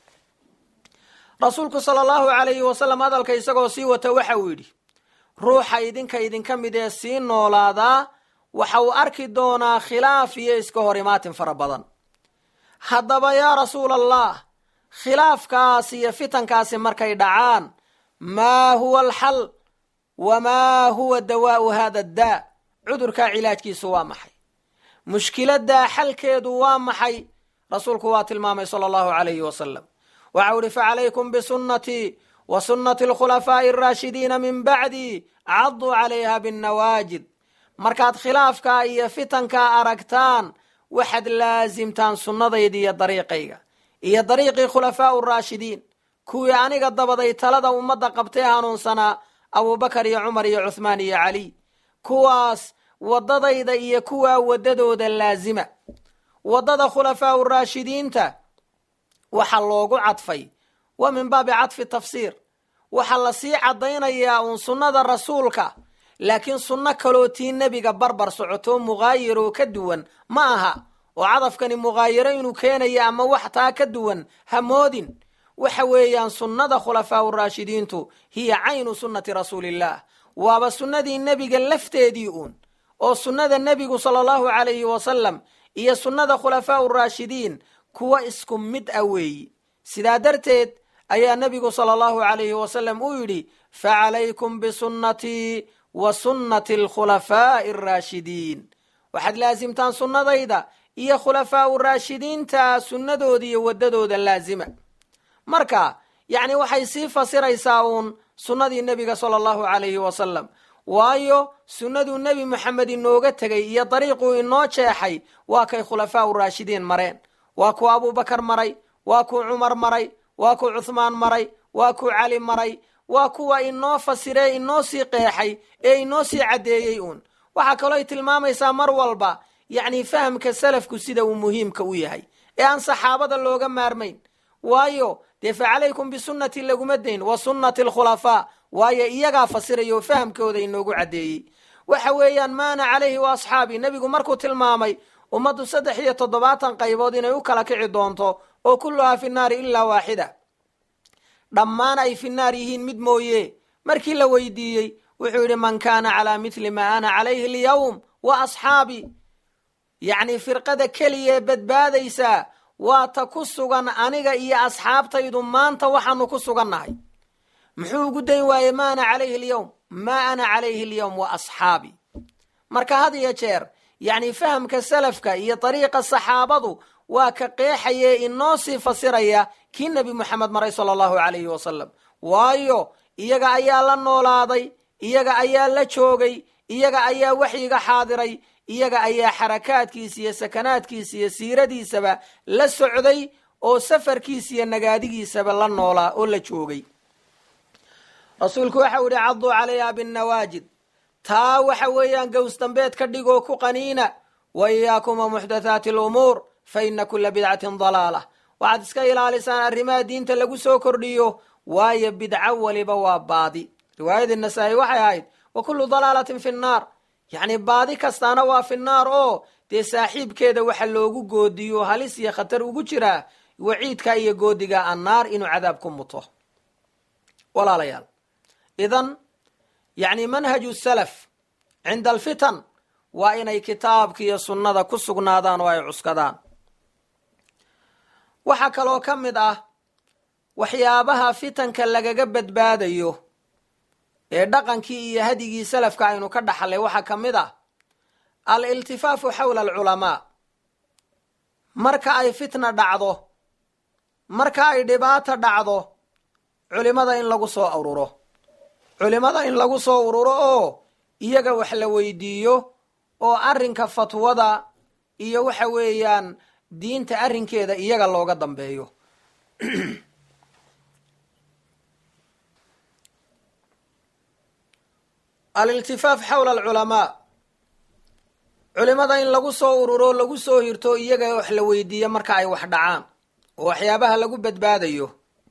rasuulku sala allahu calayhi wasalam hadalka isagoo sii wata waxa uu yidhi ruuxa idinka idinka mid ee sii noolaadaa waxa uu arki doonaa khilaaf iyo iska hor imaatin fara badan haddaba yaa rasuula allah khilaafkaas iyo fitankaasi markay dhacaan maa huwa alxal wamaa huwa dawaa'u hada daa cudurkaa cilaajkiisu waa maxay mushkiladdaa xalkeedu waa maxay rasuulku waa tilmaamay sala allahu calayhi wasalam waxau ihi facalaykum bisunnatii wa sunnati alkhulafaa'i araashidiina min bacdii cadduu calayha binnawaajid markaad khilaafkaa iyo fitankaa aragtaan waxaad laasimtaan sunnadayda iyo dariiqayga iyo dariiqii khulafaa'u raashidiin kuwii aniga dabaday talada ummadda qabtee hanuunsanaa abuubakar iyo cumar iyo cuhmaan iyo caliy kuwaas waddadayda iyo kuwaa waddadooda laasima waddada khulafaa'u raashidiinta waxaa loogu cadfay waa min baabi cadfi tafsiir waxaa lasii caddaynayaa uun sunnada rasuulka laakiin sunno kaloo tii nebiga barbar socotoo muqaayir oo ka duwan ma aha oo cadafkani muqaayiro inuu keenayo ama wax taa ka duwan ha moodin waxa weeyaan sunnada khulafaa'u raashidiintu hiya caynu sunnati rasuulillaah waaba sunnadii nebiga lafteedii uun oo sunnada nebigu sala allahu calayhi wasalam iyo sunnada khulafaa'u raashidiin kuwa isku mid ah weeyi sidaa darteed ayaa nebigu sala allahu calayhi wasalam uu yidhi facalaykum bisunnatii wa sunnati alkhulafaa'i araashidiin waxaad laasimtaan sunnadayda iyo khulafaa'u raashidiinta sunnadooda iyo waddadooda laasima marka yacni waxay sii fasiraysaa uun sunnadii nebiga sala allahu calayhi wasalam waayo sunnaduu nebi moxamed inooga tegay iyo dariiquu inoo jeexay waa kay khulafaa u raashidiin mareen waa kuu abuubakar maray waa kuu cumar maray waa kuu cuhmaan maray waa kuu cali maray waa kuwa inoo fasiree inoo sii qeexay ee inoo sii caddeeyey uun waxaa kaloo ay tilmaamaysaa mar walba yacni fahamka salafku sida uu muhiimka u yahay ee aan saxaabada looga maarmayn waayo dee fa calaykum bisunnati laguma dayn wa sunnati alkhulafaa waayo iyagaa fasiraya oo fahamkooda inoogu caddeeyey waxa weeyaan maana calayhi wa asxaabii nebigu markuu tilmaamay ummaddu saddex iyo toddobaatan qaybood inay u kala kici doonto oo kulluhaa fi naari ilaa waaxida dhammaan ay fi naar yihiin mid mooye markii la weydiiyey wuxuu yidhi man kaana calaa mithli maa ana calayhi alyawm wa asxaabii yacni firqada keliya ee badbaadaysaa waa ta ku sugan aniga iyo asxaabtaydu maanta waxaanu ku sugannahay muxuu ugu dayn waaye ma ana calayhi alyawm maa ana calayhi alyawm wa asxaabii marka had iyo jeer yacni fahamka salafka iyo dariiqa saxaabadu waa ka qeexaye inoo sii fasiraya kii nebi moxamed maray sala allahu calayhi wasalam waayo iyaga ayaa la noolaaday iyaga ayaa la joogay iyaga ayaa waxyiga xaadiray iyaga ayaa xarakaadkiisa iyo sakanaadkiisa iyo siiradiisaba la socday oo safarkiisa iyo nagaadigiisaba la noolaa oo la joogay rasuulku waxau yihi caduu calayha binnawaajid taa waxa weeyaan gows dambeed ka dhigoo ku qaniina wa iyaakuma muxdathaati alumuur fa ina kula bidcatin dalaalah waxaad iska ilaalisaan arrimaha diinta lagu soo kordhiyo waayo bidco weliba waa baadi riwaayadii nasaa-i waxay ahayd wa kullu dalaalatin fi nnaar yacni baadi kastaana waa fi naar oo dee saaxiibkeeda waxa loogu goodiyo halis iyo khatar ugu jiraa waciidka iyo goodiga annaar inuu cadaab ku muto walaalayaal idan yacni manhaju salaf cinda alfitan waa inay kitaabka iyo sunnada ku sugnaadaan oo ay cuskadaan waxaa kaloo ka mid ah waxyaabaha fitanka lagaga badbaadayo ee dhaqankii iyo hadigii salafka aynu ka dhaxlay waxaa ka mid ah al iltifaafu xawla alculamaa marka ay fitna dhacdo marka ay dhibaata dhacdo culimada in lagu soo ururo culimada in lagu soo ururo oo iyaga wax la weydiiyo oo arrinka fatwada iyo waxa weeyaan diinta arrinkeeda iyaga looga dambeeyo aliltifaaf xawla alculamaa culimada in lagu soo ururo lagu soo hirto iyaga wax la weydiiyo marka ay wax dhacaan oo waxyaabaha lagu badbaadayo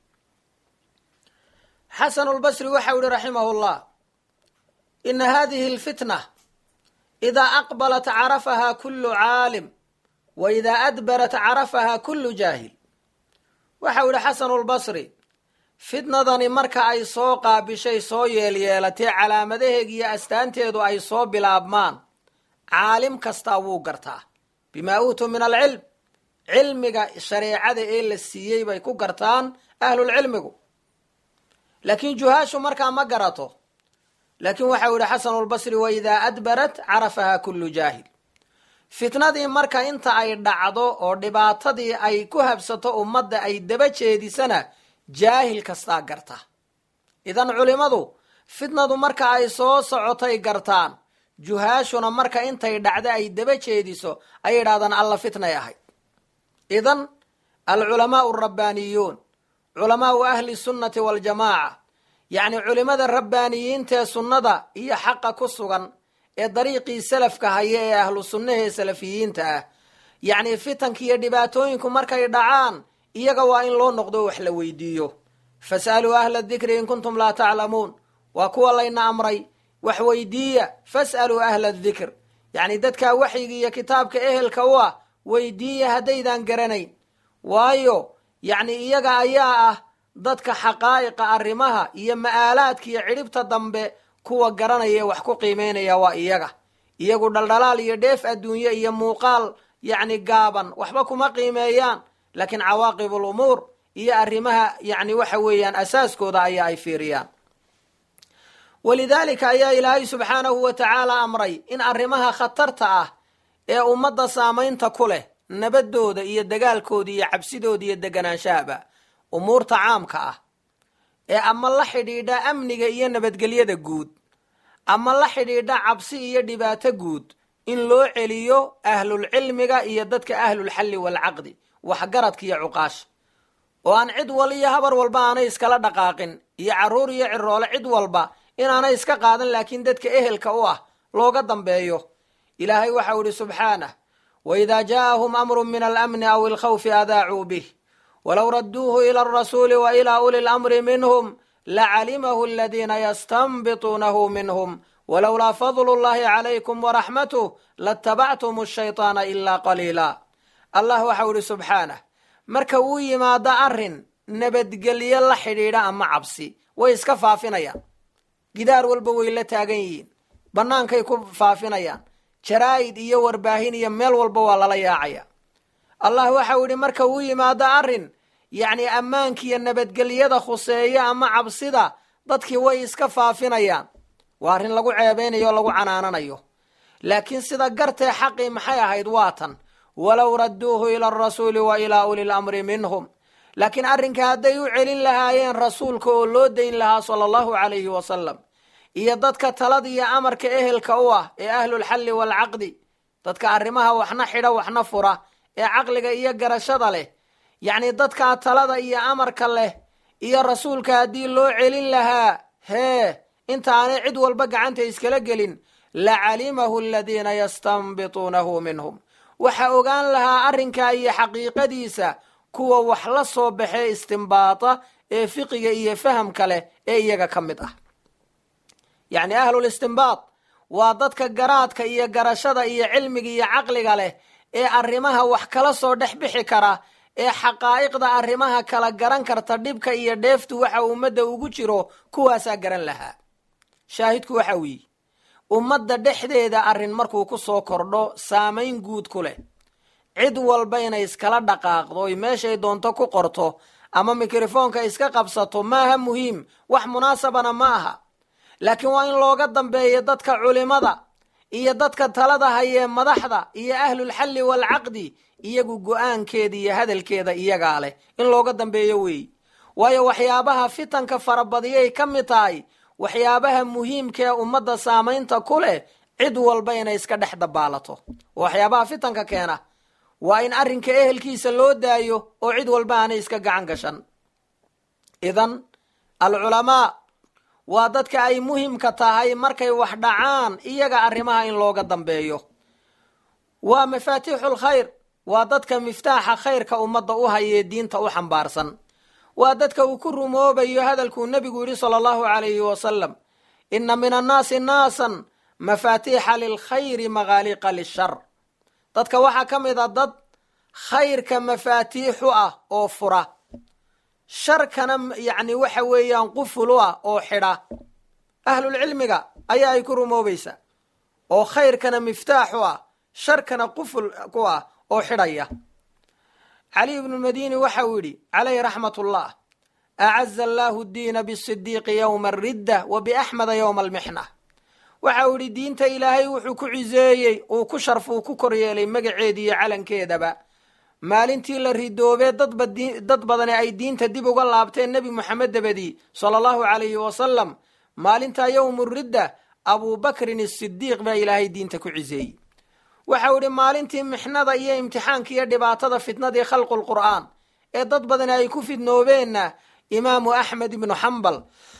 xasanu lbasri waxau yihi raximahu llah ina hadihi alfitna idaa aqbalat carafaha kulu caalim wa idaa adbarat carafaha kulu jaahil waxau yihi xasanu lbasri fitnadani marka ay soo qaabishay soo yeelyeelatee calaamadaheega iyo astaanteedu ay soo bilaabmaan caalim kastaa wuu gartaa bimaa uutuu min alcilm cilmiga shareecada ee la siiyey bay ku gartaan ahlulcilmigu laakiin juhaashu markaa ma garato laakiin waxau yihi xasanulbasri wa idaa adbarat carafaha kullu jaahil fitnadii marka inta ay dhacdo oo dhibaatadii ay ku habsato ummadda ay daba jeedisana jaahil kastaa garta idan culimadu fitnadu marka ay soo socotay gartaan juhaashuna marka intay dhacdo ay daba jeediso ay idhahdaan alla fitnay ahayd idan alculamaau alrabbaaniyuun culamaau ahli sunnati waljamaaca yacni culimada rabbaaniyiintaee sunnada iyo xaqa ku sugan ee dariiqii salafka haya ee ahlu sunnaha ee salafiyiinta ah yacni fitanka iyo dhibaatooyinku markay dhacaan iyaga waa in loo noqdo wax la weydiiyo fas'aluu ahla dikri in kuntum laa taclamuun waa kuwa layna amray wax weydiiya fas'aluu ahla dikr yacni dadkaa waxyiga iyo kitaabka ehelka u ah weydiiya haddaydan garanayn waayo yacni iyaga ayaa ah dadka xaqaa'iqa arrimaha iyo ma'aalaadka iyo cidhibta dambe kuwa garanaya ee wax ku qiimeynaya waa iyaga iyagu dhaldhalaal iyo dheef adduunye iyo muuqaal yacni gaaban waxba kuma qiimeeyaan laakiin cawaaqib alumuur iyo arrimaha yacni waxa weeyaan asaaskooda ayaa ay fiiriyaan walidaalika ayaa ilaahay subxaanahu wa tacaala amray in arrimaha khatarta ah ee ummadda saamaynta ku leh nabadooda iyo dagaalkooda iyo cabsidooda iyo deganaanshahaba umuurta caamka ah ee ama la xidhiidha amniga iyo nabadgelyada guud ama la xidhiidha cabsi iyo dhibaato guud in loo celiyo ahlulcilmiga iyo dadka ahlulxalli waalcaqdi waxgaradka iyo cuqaasha oo aan cid wal iyo habar walba aanay iskala dhaqaaqin iyo carruur iyo ciroole cid walba inaanay iska qaadan laakiin dadka ehelka u ah looga dambeeyo ilaahay waxau idhi subxaanah waidaa jaa'ahum amrun min alamni aw ilkhawfi adaacuu bih walow radduuhu ila alrasuuli wa ilaa uli lamri minhum lacalimahu aladiina yastanbituunahu minhum walowlaa fadlu llahi calaykum waraxmatuh latabactum ashaytaana ilaa qaliila allah waxau idhi subxaanah marka uu yimaado arrin nabadgelyo la xidhiidha ama cabsi way iska faafinayaan gidaar walba way la taagan yihiin bannaankay ku faafinayaan jaraa'id iyo warbaahin iyo meel walba waa lala yaacaya allah waxau idhi marka uu yimaado arrin yacni ammaankiiyo nabadgelyada khuseeya ama cabsida dadkii way iska faafinayaan waa arrin lagu ceebeynayo o lagu canaananayo laakiin sida gartee xaqii maxay ahayd waa tan walow radduuhu ila alrasuuli wa ilaa uli lamri minhum laakiin arrinka hadday u celin lahaayeen rasuulka oo loo dayn lahaa sala allahu calayhi wasalam iyo dadka talada iyo amarka ehelka u ah ee ahlulxalli waalcaqdi dadka arrimaha waxna xidha waxna fura ee caqliga iyo garashada leh yacni dadkaa talada iyo amarka leh iyo rasuulka haddii loo celin lahaa hee intaanay cid walba gacanta iskala gelin la calimahu aladiina yastanbituunahu minhum waxa ogaan lahaa arrinkaa iyo xaqiiqadiisa kuwa wax la soo baxee istimbaata ee fiqiga iyo fahamka leh ee iyaga ka mid ah yacni ahlul istimbaad waa dadka garaadka iyo garashada iyo cilmiga iyo caqliga leh ee arrimaha wax kala soo dhex bixi kara ee xaqaa'iqda arrimaha kala garan karta dhibka iyo dheeftu waxa ummadda ugu jiro kuwaasaa garan lahaa shaahidku waxa weeye ummadda dhexdeeda arrin markuu ku soo kordho saamayn guud ku leh cid walba inay iskala dhaqaaqdo oy meeshay doonto ku qorto ama mikrofoonka iska qabsato maaha muhiim wax munaasabana ma aha laakiin waa in looga dambeeyo dadka culimada iyo dadka talada hayee madaxda iyo ahlulxalli waalcaqdi iyagu go-aankeeda iyo hadalkeeda iyagaa leh in looga dambeeyo weey waayo waxyaabaha fitanka farabadiyay ka mid tahay waxyaabaha muhiimka ee ummadda saamaynta ku leh cid walba inay iska dhex dabaalato waxyaabaha fitanka keena waa in arrinka ehelkiisa loo daayo oo cid walba aanay iska gacan gashan idan alculamaa waa dadka ay muhimka tahay markay wax dhacaan iyaga arrimaha in looga dambeeyo waa mafaatiixul khayr waa dadka miftaaxa khayrka ummadda u hayee diinta u xambaarsan waa dadka uu ku rumoobayo hadalkuu nebigu yidhi sala allahu calayhi wasalam inna min annaasi naasan mafaatiixa lilkhayri maghaaliqa lishar dadka waxaa ka mid a dad khayrka mafaatiixu ah oo fura sharkana yacni waxa weeyaan quful u ah oo xidha ahlulcilmiga ayaa ay ku rumoobaysaa oo khayrkana miftaaxu ah sharkana quful ku ah oo xidhaya cali ibnu madini waxa uu yidhi calayhi raxmat ullah acaza allaahu diina bisidiiqi yowma aridda wa biaxmeda yowma almixna waxa uu yidhi diinta ilaahay wuxuu ku ciseeyey uu ku sharf uu ku koryeelay magaceeda iyo calankeedaba maalintii la ridoobee dadba dad badani ay diinta dib uga laabteen nebi moxamed dabadii sala allahu calayhi wasalam maalintaa yowmu ridda abubakrin isidiiq baa ilaahay diinta ku ciseeyey waxau idhi maalintii mixnada iyo imtixaanka iyo dhibaatada fitnadii khalqul qur'aan ee dad badani ay ku fidnoobeenna imaamu axmed ibnu xambal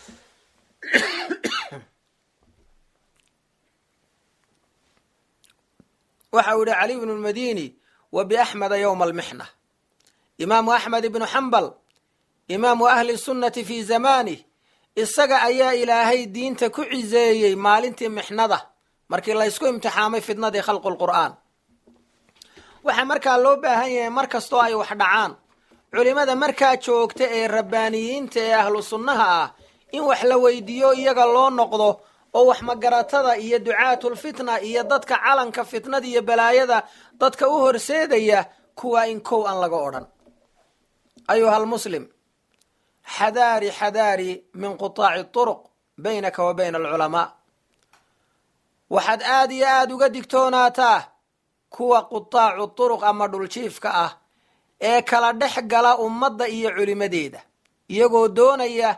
waxa uu yihi cali bnu lmadini wa biaxmeda yowma almixna imaamu axmed ibnu xambal imaamu ahli sunnati fii zamanih isaga ayaa ilaahay diinta ku ciseeyey maalintii mixnada markii laysku imtixaamay fitnadii khalqulqur'aan waxaa markaa loo baahan yahay mar kastoo ay wax dhacaan culimada markaa joogta ee rabbaaniyiinta ee ahlu sunnaha ah in wax la weydiiyo iyaga loo noqdo oo wax magaratada iyo ducaatulfitna iyo dadka calanka fitnada iyo balaayada dadka u horseedaya kuwaa in kow aan laga odhan ayuha almuslim xadaari xadaari min qutaaci turuq baynaka wa bayna alculamaa waxaad aada iyo aada uga digtoonaataa kuwa qutaacu turuq ama dhuljiifka ah ee kala dhex gala ummadda iyo culimadeeda iyagoo doonaya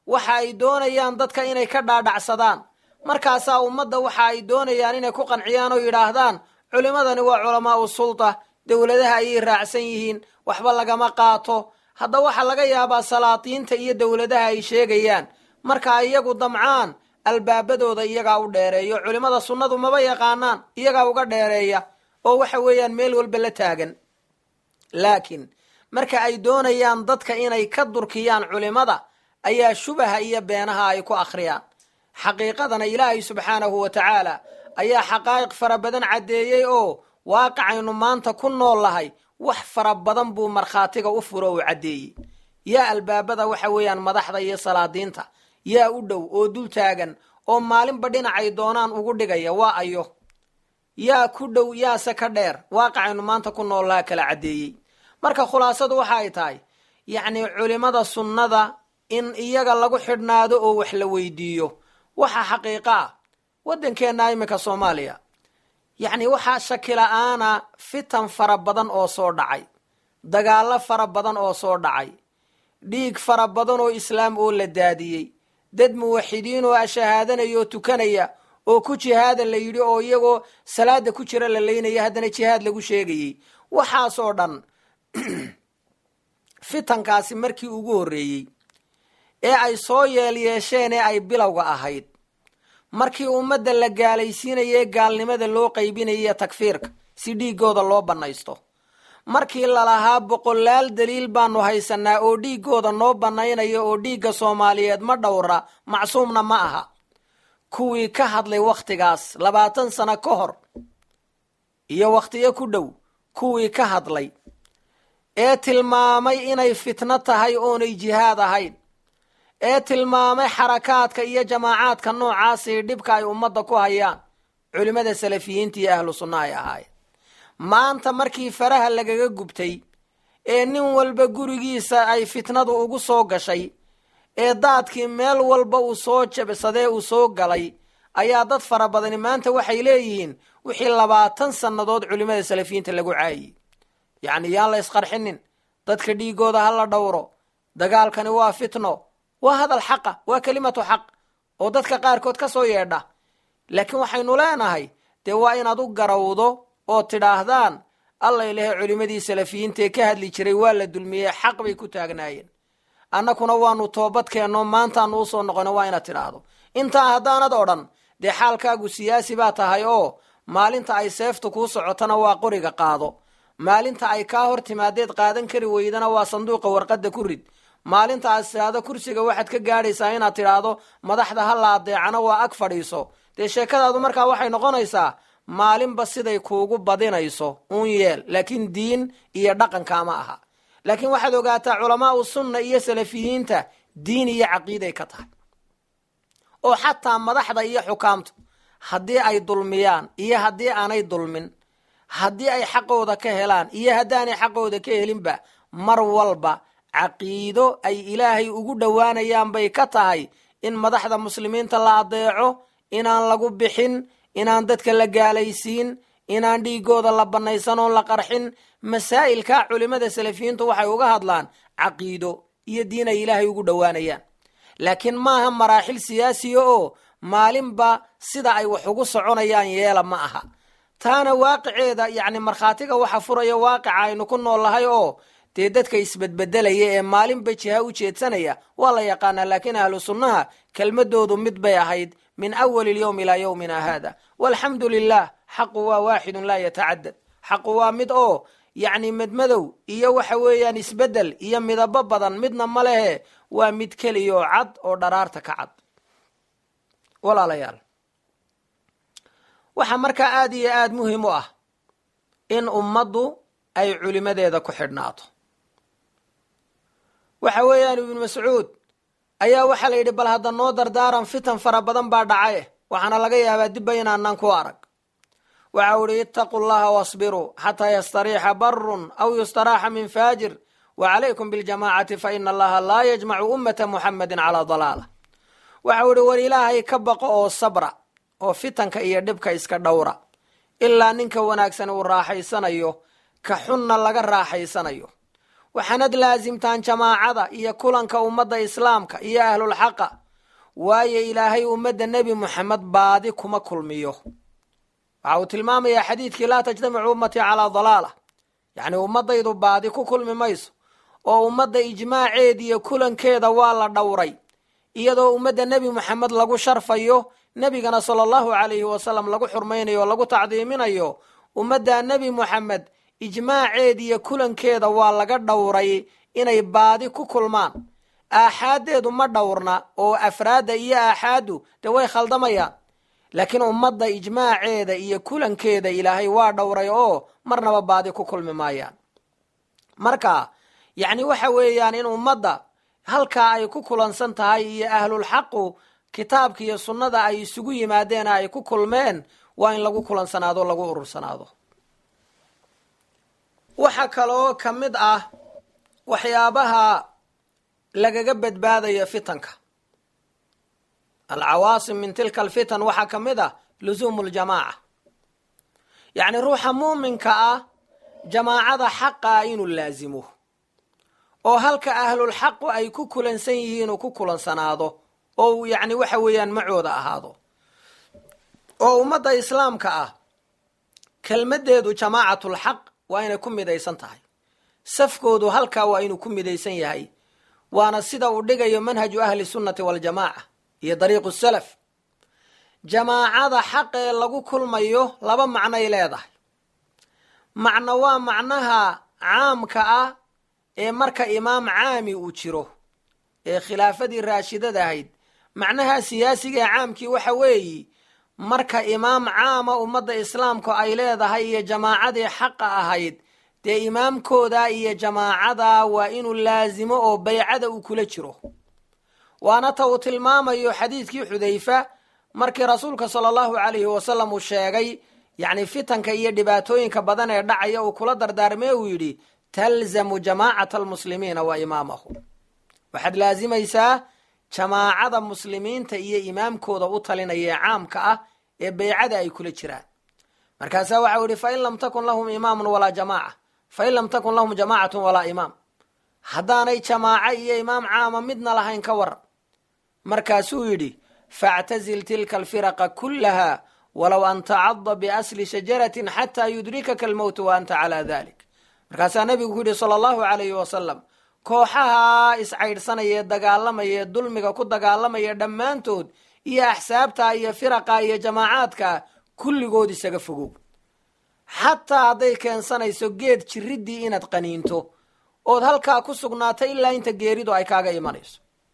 waxa ay doonayaan dadka inay ka dhaadhacsadaan markaasaa ummadda waxa ay doonayaan inay ku qanciyaan oo yidhaahdaan culimmadani waa culamaau sulta dowladaha ayay raacsan yihiin waxba lagama qaato hadda waxaa laga yaabaa salaatiinta iyo dowladaha ay sheegayaan marka iyagu damcaan albaabadooda iyagaa u dheereeyo culimmada sunnadu maba yaqaanaan iyagaa uga dheereeya oo waxa weeyaan meel walba la taagan laakiin marka ay doonayaan dadka inay ka durkiyaan culimmada ayaa shubaha iyo beenaha ay ku akhriyaan xaqiiqadana ilaahay subxaanahu wa tacaala ayaa xaqaa'iq fara badan caddeeyey oo waaqicaynu maanta ku nool lahay wax fara badan buu markhaatiga u furo uu caddeeyey yaa albaabada waxa weeyaan madaxda iyo salaadiinta yaa u dhow oo dul taagan oo maalinba dhinacay doonaan ugu dhigaya waa ayo yaa ku dhow yaase ka dheer waaqicaynu maanta ku nool laha kala caddeeyey marka khulaasadu waxa ay tahay yacnii culimmada sunnada in iyaga lagu xidhnaado oo wax la weydiiyo waxa xaqiiqa ah waddankeenna iminka soomaaliya yacni waxaa shakila-aana fitan fara badan oo soo dhacay dagaallo fara badan oo soo dhacay dhiig fara badan oo islaam oo la daadiyey dad muwaxidiin oo ashahaadanaya oo tukanaya oo ku jihaada la yidhi oo iyagoo salaada ku jira la leynaya haddana jihaad lagu sheegayey waxaasoo dhan fitankaasi markii ugu horreeyey ee ay soo yeelyeesheen ee ay bilowga ahayd markii ummadda la gaalaysiinayay gaalnimada loo qaybinayay takfiirka si dhiiggooda loo bannaysto markii lalahaa boqolaal daliil baanu haysanaa oo dhiiggooda noo bannaynaya oo dhiigga soomaaliyeed ma dhowra macsuumna ma aha kuwii ka hadlay wakhtigaas labaatan sano ka hor iyo wakhtiyo ku dhow kuwii ka hadlay ee tilmaamay inay fitno tahay oonay jihaad ahayn ee tilmaamay xarakaadka iyo jamaacaadka noocaasii dhibka ay ummadda ku hayaan culimmada salafiyiinta iyo ahlu sunna ay ahaayeen maanta markii faraha lagaga gubtay ee nin walba gurigiisa ay fitnadu ugu soo gashay ee daadkii meel walba uu soo jabsadee uu soo galay ayaa dad fara badani maanta waxay leeyihiin wixii labaatan sannadood culimmada salafiyiinta lagu caayiyey yacni yaan la isqarxinin dadka dhiigooda ha la dhowro dagaalkani waa fitno waa hadal xaqa waa kelimatu xaq oo dadka qaarkood ka soo yeedha laakiin waxaynu leenahay dee waa inaad u garawdo oo tidhaahdaan alla ilahe culimmadii salafiyiinta ee ka hadli jiray waa la dulmiyey xaq bay ku taagnaayeen annakuna waanu toobadkeenno maantaanu usoo noqono waa inaad tidhaahdo intaa haddaanad odhan dee xaalkaagu siyaasi baa tahay oo maalinta ay seeftu kuu socotona waa qoriga qaado maalinta ay kaa hor timaadeed qaadan kari weydana waa sanduuqa warqadda ku rid maalinta aad tidhaahdo kursiga waxaad ka gaadhaysaa inaad tidhaahdo madaxda ha la adeecana waa ag fadhiiso dee sheekadaadu markaa waxay noqonaysaa maalinba siday kuugu badinayso uun yeel laakiin diin iyo dhaqankaama aha laakiin waxaad ogaataa culamaau sunna iyo salafiyiinta diin iyo caqiiday ka tahay oo xataa madaxda iyo xukaamtu haddii ay dulmiyaan iyo haddii aanay dulmin haddii ay xaqooda ka helaan iyo haddaanay xaqooda ka helinba mar walba caqiido ay ilaahay ugu dhowaanayaan bay ka tahay in madaxda muslimiinta la adeeco inaan lagu bixin inaan dadka la gaalaysiin inaan dhiigooda la bannaysan oon la qarxin masaa'ilka culimmada salafiyiintu waxay uga hadlaan caqiido iyo diin ay ilaahay ugu dhowaanayaan laakiin maaha maraaxil siyaasiya oo maalinba sida ay wax ugu soconayaan yeela ma aha taana waaqiceeda yacni markhaatiga waxa furaya waaqica aynu ku nool lahay oo dee dadka isbedbedelaya ee maalinba jiha u jeedsanaya waa la yaqaanaa laakiin ahlu sunnaha kelmadoodu mid bay ahayd min awali lyowm ilaa yowmina haada walxamdu lilah xaqu waa waaxidun laa yatacadad xaqu waa mid oo yacni madmadow iyo waxa weeyaan isbedel iyo midabo badan midna ma lehe waa mid keliya oo cad oo dharaarta ka cad walaalayaal waxaa markaa aada iyo aada muhiim u ah in ummaddu ay culimadeeda ku xidhnaato waxa weeyaan ibnu mascuud ayaa waxaa la yidhi bal hadda noo dardaaran fitan fara badan baa dhacaye waxaana laga yaabaa dibba inaanaan ku arag waxa u ihi ittaquu llaha wasbiruu xataa yastariixa barun aw yustaraaxa min faajir wa calaykum biljamaacati fa ina allaha laa yajmacu ummata muxamedin calaa dalaala waxa u ihi war ilaahay ka baqo oo sabra oo fitanka iyo dhibka iska dhowra ilaa ninka wanaagsan uu raaxaysanayo ka xunna laga raaxaysanayo waxaanad laasimtaan jamaacada iyo kulanka ummadda islaamka iyo ahlulxaqa waayo ilaahay ummadda nebi moxamed baadi kuma kulmiyo waxa uu tilmaamayaa xadiidkii laa tajtamicu ummatii calaa dalaala yacni ummadaydu baadi ku kulmi mayso oo ummadda ijmaaceed iyo kulankeeda waa la dhowray iyadoo ummadda nebi moxamed lagu sharfayo nebigana sala allahu calayhi wasalam lagu xurmaynayo o lagu tacdiiminayo ummadda nebi moxamed ijmaaceed iyo kulankeeda waa laga dhowray inay baadi ku kulmaan aaxaaddeedu ma dhowrna oo afraadda iyo aaxaaddu dee way khaldamayaan laakiin ummadda ijmaaceeda iyo kulankeeda ilaahay waa dhowray oo marnaba baadi ku kulmi maayaan marka yacni waxa weeyaan in ummadda halkaa ay ku kulansan tahay iyo ahlulxaqu kitaabka iyo sunnada ay isugu yimaadeen ay ku kulmeen waa in lagu kulansanaado lagu urursanaado waxaa kaloo ka mid ah waxyaabaha lagaga badbaadayo fitanka alcawaasim min tilka alfitan waxaa ka mid ah lusuumu ljamaaca yacni ruuxa muuminka ah jamaacada xaqaa inuu laasimo oo halka ahlulxaqu ay ku kulansan yihiin uu ku kulansanaado oo uu yacni waxa weeyaan macooda ahaado oo ummadda islaamka ah kelmaddeedu jamaacatlxaq waa inay ku midaysan tahay safkoodu halkaa waa inuu ku midaysan yahay waana sida uu dhigayo manhaju ahli sunnati waljamaaca iyo dariiqu salaf jamaacada xaqee lagu kulmayo laba macnoy leedahay macno waa macnaha caamka ah ee marka imaam caami uu jiro ee khilaafadii raashidada ahayd macnaha siyaasiga ee caamkii waxa weeyi marka imaam caama ummadda islaamku ay leedahay iyo jamaacadii xaqa ahayd dee imaamkooda iyo jamaacada waa inuu laasimo oo baycada uu kula jiro waana ta uu tilmaamayo xadiidkii xudayfa markii rasuulka sala allahu calayhi wasalam uu sheegay yacni fitanka iyo dhibaatooyinka badan ee dhacaya uu kula dardaarmee uu yidhi talzamu jamaacata almuslimiina wa imaamahu waxaad laasimaysaa jamaacada muslimiinta iyo imaamkooda u talinaya ee caamka ah ee beycada ay kula jiraan markaasaa waxau yihi fain lam takun lahum imaamun walaa jamaaca fain lam takun lahum jamaacatun walaa imaam haddaanay jamaaco iyo imaam caama midna lahayn ka waran markaasuu yidhi factazil tilka alfiraqa kullaha walow an tacada biasli shajaratin xataa yudrikaka almowtu wa anta calaa dalik markaasaa nabigu ku yidhi sala allahu calayhi wasalam kooxaha iscaydhsanaya ee dagaalamaya ee dulmiga ku dagaalamaya dhammaantood iyo axsaabta iyo firaqa iyo jamaacaadka kulligood isaga fogow xataa hadday keensanayso geed jiriddii inaad qaniinto ood halkaa ku sugnaato ilaa inta geeridu ay kaaga imanayso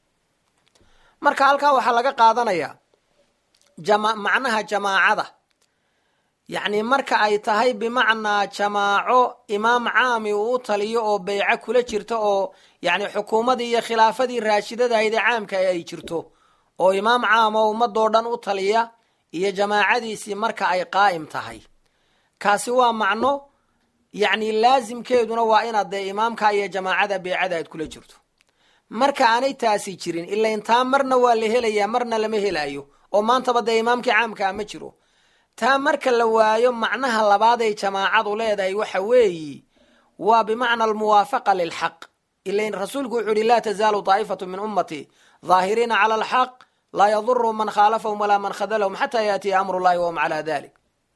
marka halkaa waxaa laga qaadanayaa jama macnaha jamaacada yacni marka ay tahay bimacnaa jamaaco imaam caami uu u taliyo oo beyco kula jirto oo yacni xukuumadii iyo khilaafadii raashidadahayd ee caamka ay jirto oo imaam caam oo ummadoo dhan u taliya iyo jamaacadiisii marka ay qaa'im tahay kaasi waa macno yacni laasimkeeduna waa inaad dee imaamka iyo jamaacada beycada aad kula jirto marka aanay taasi jirin ila intaa marna waa la helayaa marna lama helayo oo maantaba dee imaamkii caamkaa ma jiro taa marka la waayo macnaha labaad ay jamaacadu leedahay waxa weeyi waa bimacna almuwaafaqa lilxaq ilain rasuulku wuxuu yihi laa tazaalu daa'ifatu min ummatii daahiriina cala alxaq laa yaduru man khaalafahum walaa man khadalahum xataa yaatiya amru llahi wahum calaa dalik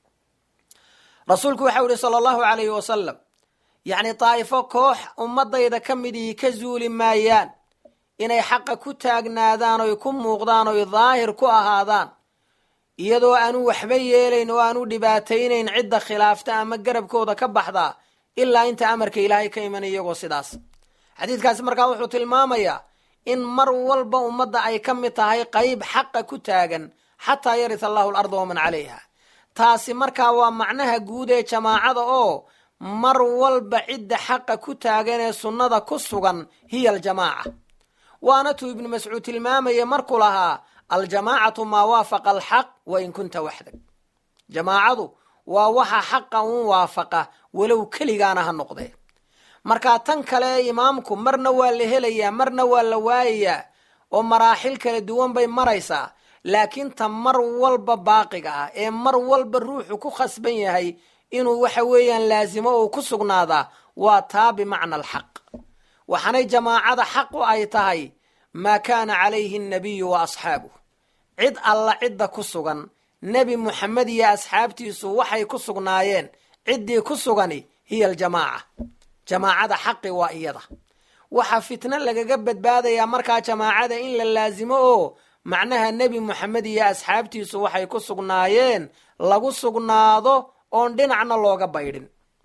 rasuulku waxau yihi sala allahu alayhi wasalam yacni daa'ifo koox ummadayda ka midii ka zuuli maayaan inay xaqa ku taagnaadaan oy ku muuqdaan oy daahir ku ahaadaan iyadoo aanu waxba yeelayn oo aanu dhibaataynayn cidda khilaafta ama garabkooda ka baxdaa ilaa inta amarka ilaahay ka imanay iyagoo sidaas xadiidkaasi markaa wuxuu tilmaamayaa in mar walba ummadda ay ka mid tahay qayb xaqa ku taagan xataa yarith allahu alarda waman calayha taasi markaa waa macnaha guud ee jamaacada oo mar walba cidda xaqa ku taagan ee sunnada ku sugan hiya aljamaaca waana tuu ibnu mascuud tilmaamaya markuu lahaa aljamaacatu maa waafaqa alxaq wa in kunta waxdag jamaacadu waa waxa xaqa un waafaqa walow keligaana ha noqdee markaa tan kale ee imaamku marna waa la helayaa marna waa la waayayaa oo maraaxil kala duwan bay maraysaa laakiin ta mar walba baaqiga ah ee mar walba ruuxu ku khasban yahay inuu waxa weeyaan laasimo oo ku sugnaadaa waa taa bimacna alxaq waxaanay jamaacada xaqu ay tahay maa kaana calayhi annabiyu wa asxaabuh cid alla cidda ku sugan nebi muxamed iyo asxaabtiisu waxay ku sugnaayeen ciddii ku sugani hiya aljamaaca jamaacada xaqi waa iyada waxaa fitno lagaga badbaadayaa markaa jamaacada in la laasimo oo macnaha nebi moxamed iyo asxaabtiisu waxay ku sugnaayeen lagu sugnaado oon dhinacna looga baydhin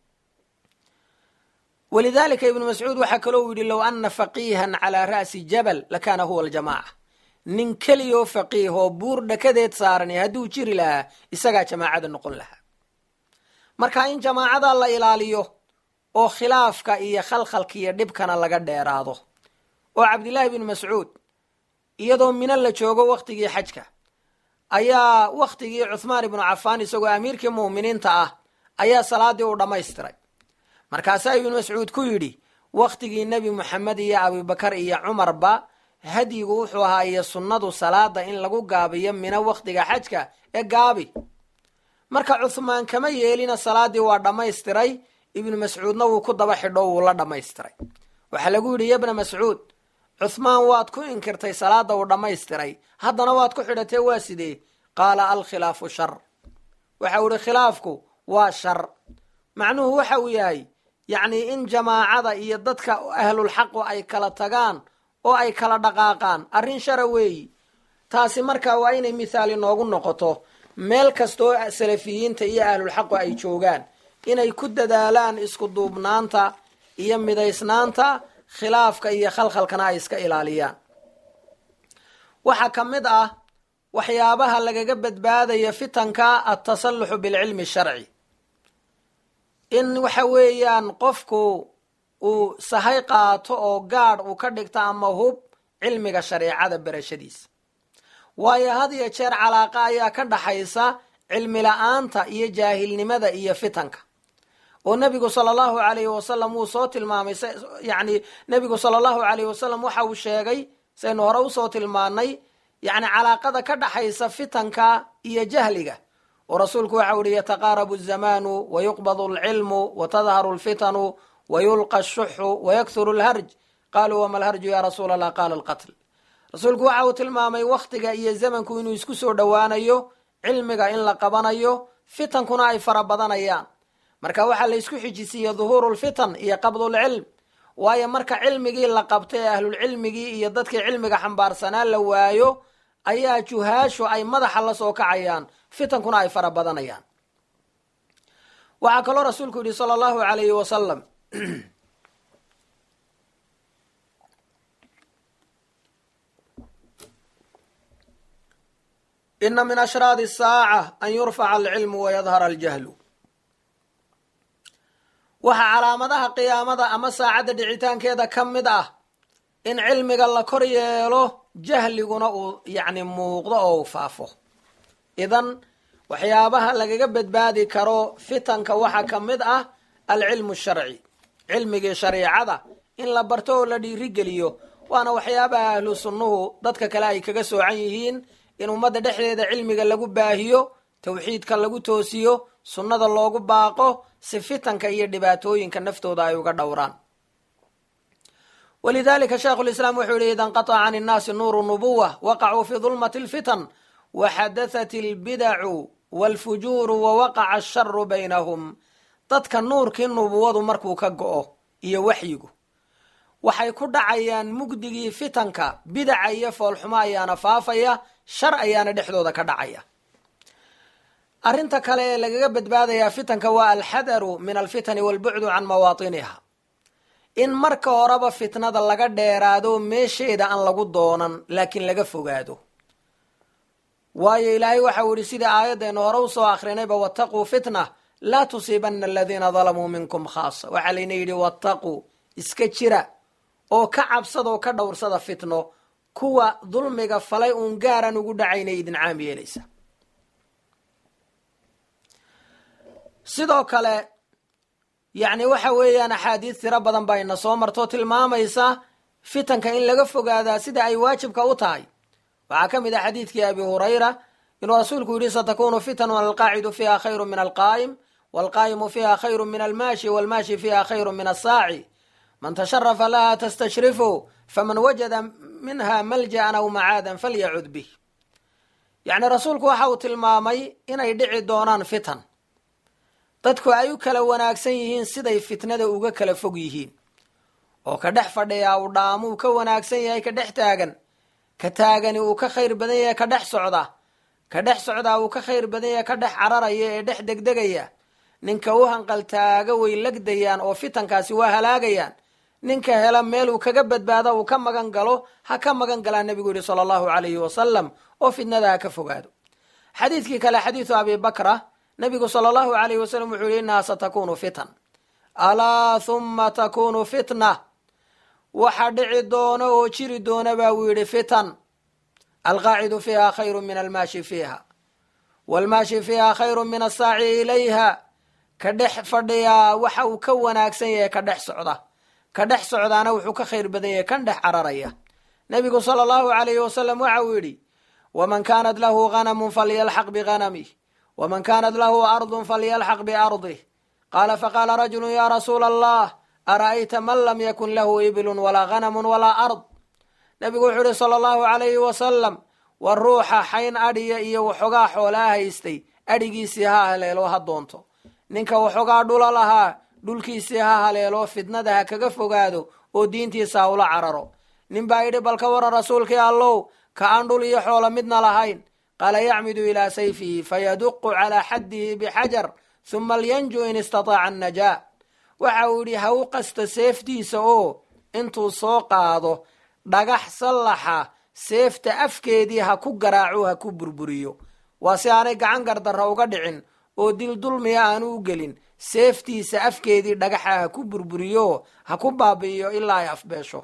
walidaalika ibnu mascuud waxaa kaloo yidhi low anna faqiihan calaa ra'si jabal lakaana huwa aljamaaca nin keliyoo faqiih oo buur dhakadeed saaran hadduu jiri lahaa isagaa jamaacada noqon lahaa marka in jamaacada la ilaaliyo oo khilaafka iyo khalkhalka iyo dhibkana laga dheeraado oo cabdillaahi bnu mascuud iyadoo mino la joogo wakhtigii xajka ayaa wakhtigii cuhmaan ibnu cafaan isagoo amiirkii mu'miniinta ah ayaa salaadii u dhammaystiray markaasaa ibnu mascuud ku yidhi wakhtigii nebi moxamed iyo abubakar iyo cumarba hadyigu wuxuu ahaa iyo sunnadu salaada in lagu gaabiyo mino wakhtiga xajka ee gaabi marka cuhmaan kama yeelina salaadii waa dhammaystiray ibnu mascuudna wuu ku daba xidho wuu la dhammaystiray waxaa lagu yidhi yabna mascuud cuhmaan waad ku inkirtay salaada uu dhammaystiray haddana waad ku xidhatee waa sidee qaala alkhilaafu shar waxa uu ihi khilaafku waa shar macnuhu waxa uu yahay yacnii in jamaacada iyo dadka ahlulxaqu ay kala tagaan oo ay kala dhaqaaqaan arrin shara weeyi taasi markaa waa inay mithaali noogu noqoto meel kastaoo salafiyiinta iyo ahlulxaqu ay joogaan inay ku dadaalaan isku duubnaanta iyo midaysnaanta khilaafka iyo khalkhalkana ay iska ilaaliyaan waxaa ka mid ah waxyaabaha lagaga badbaadaya fitanka altasalluxu bilcilmi sharci in waxa weeyaan qofku uu sahay qaato oo gaadh uu ka dhigto ama hub cilmiga shareecada berashadiisa waayo had iyo jeer calaaqa ayaa ka dhaxaysa cilmi la-aanta iyo jaahilnimada iyo fitanka oo nebigu sala allahu alayhi wasalam wuu soo tilmaamay yani nebigu sala allahu alayhi wasalam waxa uu sheegay saynu hore usoo tilmaanay yani calaaqada ka dhaxaysa fitanka iyo jahliga oo rasuulku waxa uhi yataqaarabu zamanu wayuqbadu alcilmu watadharu alfitanu wayulqa ashuxu wayakhuru alharj qaluu wama alharju ya rasuul allah qaala alqatl rasuulku waxa uu tilmaamay wakhtiga iyo zamanku inuu isku soo dhowaanayo cilmiga in la qabanayo fitankuna ay fara badanayaan marka waxaa la isku xijisiiye duhuuru lfitan iyo qabdulcilm waayo marka cilmigii la qabta ee ahlulcilmigii iyo dadkii cilmiga xambaarsanaa la waayo ayaa juhaashu ay madaxa la soo kacayaan fitankuna ay fara badanayaan waxaa kaloo rasuulku yidhi sala allahu alayhi wasalam ina min ashraadi asaaca an yurfaca alcilmu wayadhara aljahlu waxaa calaamadaha qiyaamada ama saacadda dhicitaankeeda ka mid ah in cilmiga la kor yeelo jahliguna uu yacni muuqdo oo uu faafo idan waxyaabaha lagaga badbaadi karo fitanka waxaa ka mid ah alcilmu sharci cilmigii shariicada in la barto oo la dhiirigeliyo waana waxyaabaha ahlu sunnuhu dadka kale ay kaga soocan yihiin in ummadda dhexdeeda cilmiga lagu baahiyo tawxiidka lagu toosiyo sunnada loogu baaqo si fitanka iyo dhibaatooyinka naftooda ay uga dhowraan walidalika sheikhulislaam wuxuu yihi ida inqataca can innaasi nuuru nubuwa waqacuu fi dulmati alfitan waxadathat albidacu walfujuuru wawaqaca asharu baynahum dadka nuurkii nubuwadu markuu ka go-o iyo waxyigu waxay ku dhacayaan mugdigii fitanka bidaca iyo foolxumo ayaana faafaya shar ayaana dhexdooda ka dhacaya arrinta kale ee lagaga badbaadayaa fitanka waa alxadaru min alfitani walbucdu can mawaatiniha in marka horeba fitnada laga dheeraado meesheeda aan lagu doonan laakiin laga fogaado waayo ilaahay waxau yihi sidai aayaddeenu hore usoo akrinayba wattaquu fitna laa tusiibana aladiina dalamuu minkum khaasa waxaa layna yidhi wattaquu iska jira oo ka cabsada oo ka dhowrsada fitno kuwa dulmiga falay uun gaaran ugu dhacaynay idin caam yeelaysa sidoo kale yacni waxa weeyaan axaadiis tiro badan baa ina soo marto tilmaamaysa fitanka in laga fogaadaa sida ay waajibka u tahay waxaa ka mid ah xadiidkii abi hurayra inuu rasuulku yidhi satakunu fitanun alqaacidu fiiha khayru min alqaa'im walqaa'imu fiiha khayru min almaashi walmaashi fiiha khayru min asaaci man tasharafa laha tastashrifu faman wajada minha malja'an aw macaadan falyacud bih yacni rasuulku waxa uu tilmaamay inay dhici doonaan fitan dadku ay u kala wanaagsan yihiin siday fitnada uga kala fog yihiin oo ka dhex fadhiyaa uu dhaamuu ka wanaagsan yahay ka dhex taagan ka taagani uu ka khayr badan yahay ka dhex socda ka dhex socdaa uu ka khayr badan yahay ka dhex cararaya ee dhex degdegaya ninka u hanqaltaaga way legdayaan oo fitankaasi waa halaagayaan ninka hela meel uu kaga badbaado uu ka magan galo ha ka magan galaa nebigu yihi sala allahu calayhi wasalam oo fitnada ha ka fogaado xadiidkii kale xadiidu abi bakra nebigu sala allahu calayhi wasalam wuxuu yihi innaha satakunu fitan alaa huma takunu fitna waxa dhici doona oo jiri doona baa uu yidhi fitan alqaacidu fiiha khayru min almaashi fiiha waalmaashi fiiha khayru min asaaci ilayha ka dhex fadhiyaa waxa uu ka wanaagsan yahay ka dhex socda ka dhex socdaana wuxuu ka khayr badan yahay kan dhex cararaya nebigu sala allahu calayhi wasalam waxa uu yidhi waman kaanat lahu ganamun falyalxaq biganamih waman kaanat lahu ardun falyalxaq biardih qaala faqaala rajulu ya rasuula allah ara'ayta man lam yakun lahu iblun walaa ganamun walaa ard nebigu wuxuu yihi sala allahu calayhi wasalam war ruuxa xayn adhiya iyo waxoogaa xoolaa haystay adhigiisii ha haleelo ha doonto ninka waxoogaa dhula lahaa dhulkiisii ha haleelo fitnada ha kaga fogaado oo diintiisa ha ula cararo nin baa yidhi bal ka waran rasuulkii allow ka aan dhul iyo xoolo midna lahayn qaala yacmidu ilaa sayfihi fayaduqu calaa xaddihi bixajar huma lyanju in istataaca annajaa waxa uu yidhi ha u qasta seeftiisa oo intuu soo qaado dhagax sallaxa seefta afkeedii ha ku garaaco ha ku burburiyo waa si aanay gacan gardarra uga dhicin oo dil dulmiya aanu u gelin seeftiisa afkeedii dhagaxa ha ku burburiyo ha ku baabi'iyo ilaa ay afbeesho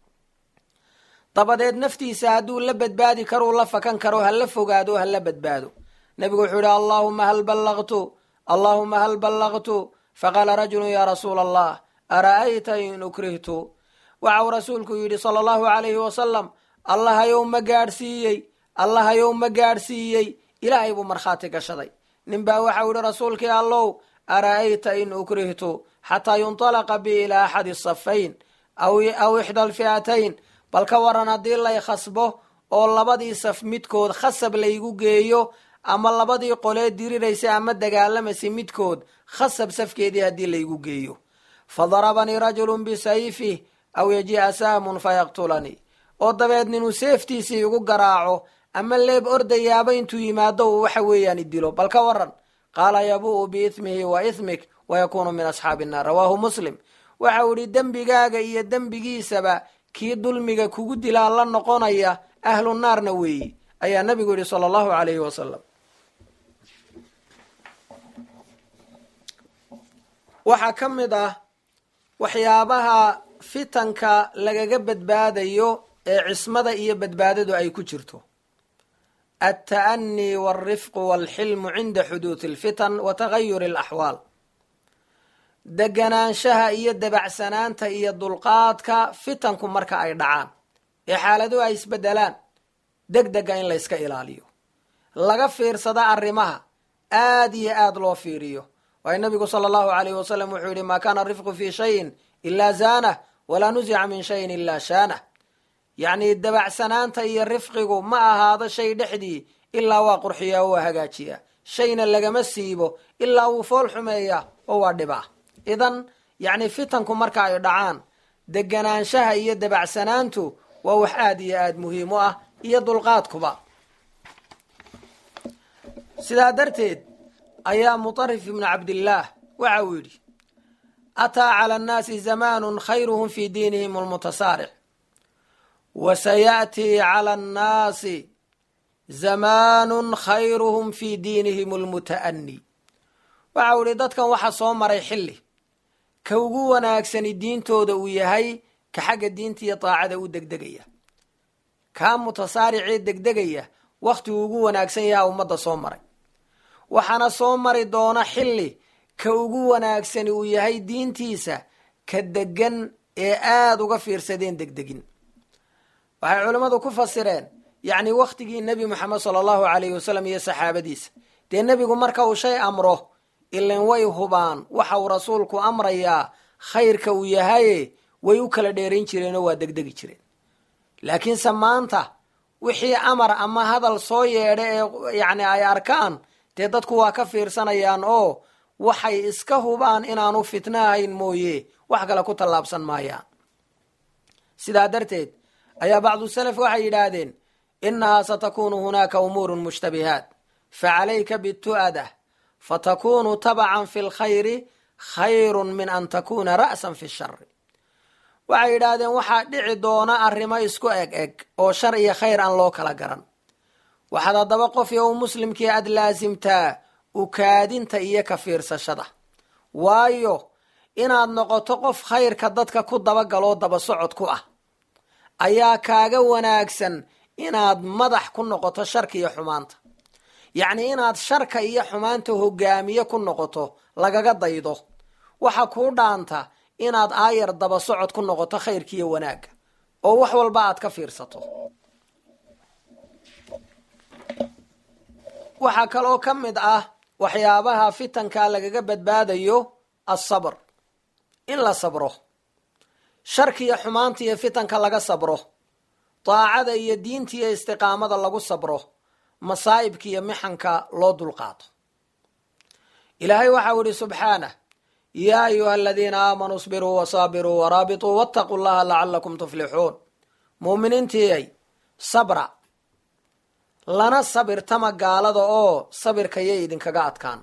dabadeed naftiisa hadduu la badbaadi karuu la fakan karo ha la fogaado ha la badbaado nebigu wuxuu yihi allaahuma hal ballaqtu allaahuma hal ballaqtu faqaala rajulu yaa rasuula allah ara'ayta in ukrihtu waxa uu rasuulku yidhi sala allahu calayhi wasalam allahayow ma gaadhsiiyey allahayow ma gaadhsiiyey ilaahay buu markhaati gashaday ninbaa waxau yihi rasuulkii allow ara'ayta in ukrihtu xataa yuntalaqa bi ilaa axadi safayn aw ixda alfi'atayn bal ka waran haddii lay khasbo oo labadii saf midkood khasab laygu geeyo ama labadii qolee diriraysa ama dagaalamaysa midkood khasab safkeedii haddii laygu geeyo fa darabanii rajulun bisayfih aw yajii'a sahmun fayaqtulanii oo dabeed ninuu seeftiisii igu garaaco ama leeb ordayaaba intuu yimaado uu waxa weeyaan idilo bal ka waran qaala yabu'u biithmihi wa ithmik wayakuunu min asxaabi innaar rawaahu muslim waxa uu idhi dembigaaga iyo dembigiisaba kii dulmiga kugu dilaa la noqonaya ahlu naarna weeyi ayaa nabigu yidhi sala allahu calayhi wasalam waxaa ka mid ah waxyaabaha fitanka lagaga badbaadayo ee cismada iyo badbaadadu ay ku jirto alta'anii walrifqu walxilmu cinda xuduudi alfitan wa tagayuri alaxwaal deganaanshaha iyo dabacsanaanta iyo dulqaadka fitanku marka ay dhacaan ee xaaladuhu ay isbedelaan deg dega in layska ilaaliyo laga fiirsada arrimaha aad iyo aad loo fiiriyo waayo nabigu sala allahu alayhi wasalam wuxuu yihi maa kaana rifqu fii shayin ilaa zaanah walaa nusica min shayin ilaa shaanah yacni dabacsanaanta iyo rifqigu ma ahaado shay dhexdii ilaa waa qurxiyaa oo waa hagaajiyaa shayna lagama siibo ilaa wuu fool xumeeyaa oo waa dhibaa idan yacni fitanku marka ay dhacaan deganaanshaha iyo dabacsanaantu waa wax aad iyo aad muhiim u ah iyo dulqaadkuba sidaa darteed ayaa mutarif ibnu cabdillaah waxa uu yidhi ataa cala annaasi zamaanun khayruhum fii diinihim almutasaaric wa sayaأtii cala annaasi zamaanun khayruhum fii diinihim almuta'ani waxa uu yihi dadkan waxa soo maray xilli ka ugu wanaagsani diintooda uu yahay ka xagga diinta iyo daacada u degdegaya kaa mutasaaricee degdegaya wakhtiguu ugu wanaagsan yaha ummadda soo maray waxaana soo mari doona xilli ka ugu wanaagsani uu yahay diintiisa ka degan ee aada uga fiirsadeen degdegin waxay culimmadu ku fasireen yacni wakhtigii nebi moxamed sala allahu calayhi wasalam iyo saxaabadiisa dee nebigu marka uu shay amro ilan way hubaan waxa uu rasuulku amrayaa khayrka uu yahaye way u kala dheerayn jireen oo waa degdegi jireen laakiinse maanta wixii amar ama hadal soo yeedha ee yacni ay arkaan dee dadku waa ka fiirsanayaan oo waxay iska hubaan inaanu fitno ahayn mooye wax kale ku tallaabsan maayaan sidaa darteed ayaa bacdu salaf waxay yidhaahdeen innahaa satakunu hunaaka umuurun mushtabihaat facalayka bitu'adah fatakunu tabacan fi lkhayri khayrun min an takuna ra'san fi shari waxay yidhaahdeen waxaa dhici doona arrimo isku eg eg oo shar iyo khayr aan loo kala garan waxaad haddaba qof iyo u muslimkii aada laasimtaa ukaadinta iyo ka fiirsashada waayo inaad noqoto qof khayrka dadka ku dabagaloo daba socod ku ah ayaa kaaga wanaagsan inaad madax ku noqoto sharka iyo xumaanta yacni inaad sharka iyo xumaanta hogaamiye ku noqoto lagaga daydo waxa kuu dhaanta inaad aayar daba socod ku noqoto khayrka iyo wanaagga oo wax walba aad ka fiirsato waxaa kaloo ka mid ah waxyaabaha fitanka lagaga badbaadayo asabr in la sabro sharka iyo xumaanta iyo fitanka laga sabro daacada iyo diinta iyo istiqaamada lagu sabro masaa'ibka iyo mixanka loo dulqaato ilaahay waxau ihi subxaanah yaa ayuha aladiina aamanuu isbiruu wasaabiruu waraabituu waataquu llaha lacalakum tuflixuun muuminiintiiyay sabra lana sabirtama gaalada oo sabirka yay idinkaga adkaan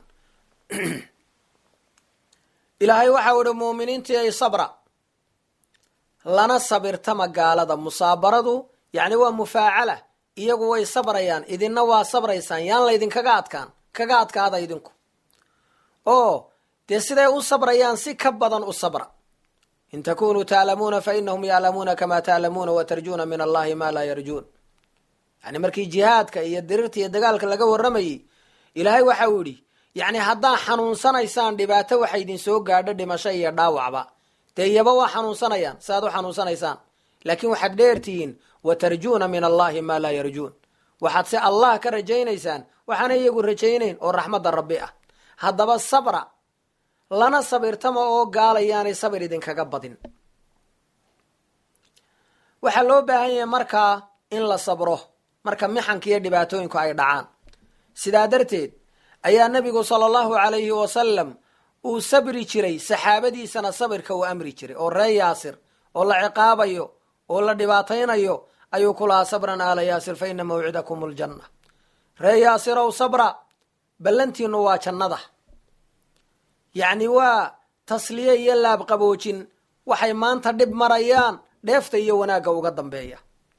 ilaahay waxau ihi muuminiintiiyay sabra lana sabirtama gaalada musaabaradu yacni waa mufaacala iyagu way sabrayaan idinna waa sabraysaan yaan laydinkaga adkaan kaga adkaada idinku oo dee siday u sabrayaan si ka badan u sabra in takunuu taalamuuna fa inahum yaclamuuna kamaa taalamuuna wa tarjuuna min allahi maa laa yarjuun yani markii jihaadka iyo dirirta iyo dagaalka laga warramayey ilaahay waxa uu yidhi yacni haddaa xanuunsanaysaan dhibaato waxa idin soo gaadho dhimasho iyo dhaawacba dee iyaba waa xanuunsanayaan si aad u xanuunsanaysaan laakiin waxaad dheertihiin wa tarjuuna min allahi maa laa yarjuun waxaad se allah ka rajaynaysaan waxaana iyagu rajaynayn oo raxmadda rabbi ah haddaba sabra lana sabirtama oo gaalayaanay sabir idinkaga badin waxaa loo baahan yahay markaa in la sabro marka mixanka iyo dhibaatooyinku ay dhacaan sidaa darteed ayaa nebigu sala allahu calayhi wasalam uu sabri jiray saxaabadiisana sabirka uu amri jiray oo ree yaasir oo la ciqaabayo oo la dhibaataynayo ayuu ku lahaa sabran aala yaasir fa ina mawcidakum aljanna ree yaasirow sabra ballantiinu waa jannada yacni waa tasliye iyo laabqaboojin waxay maanta dhib marayaan dheefta iyo wanaagga uga dambeeya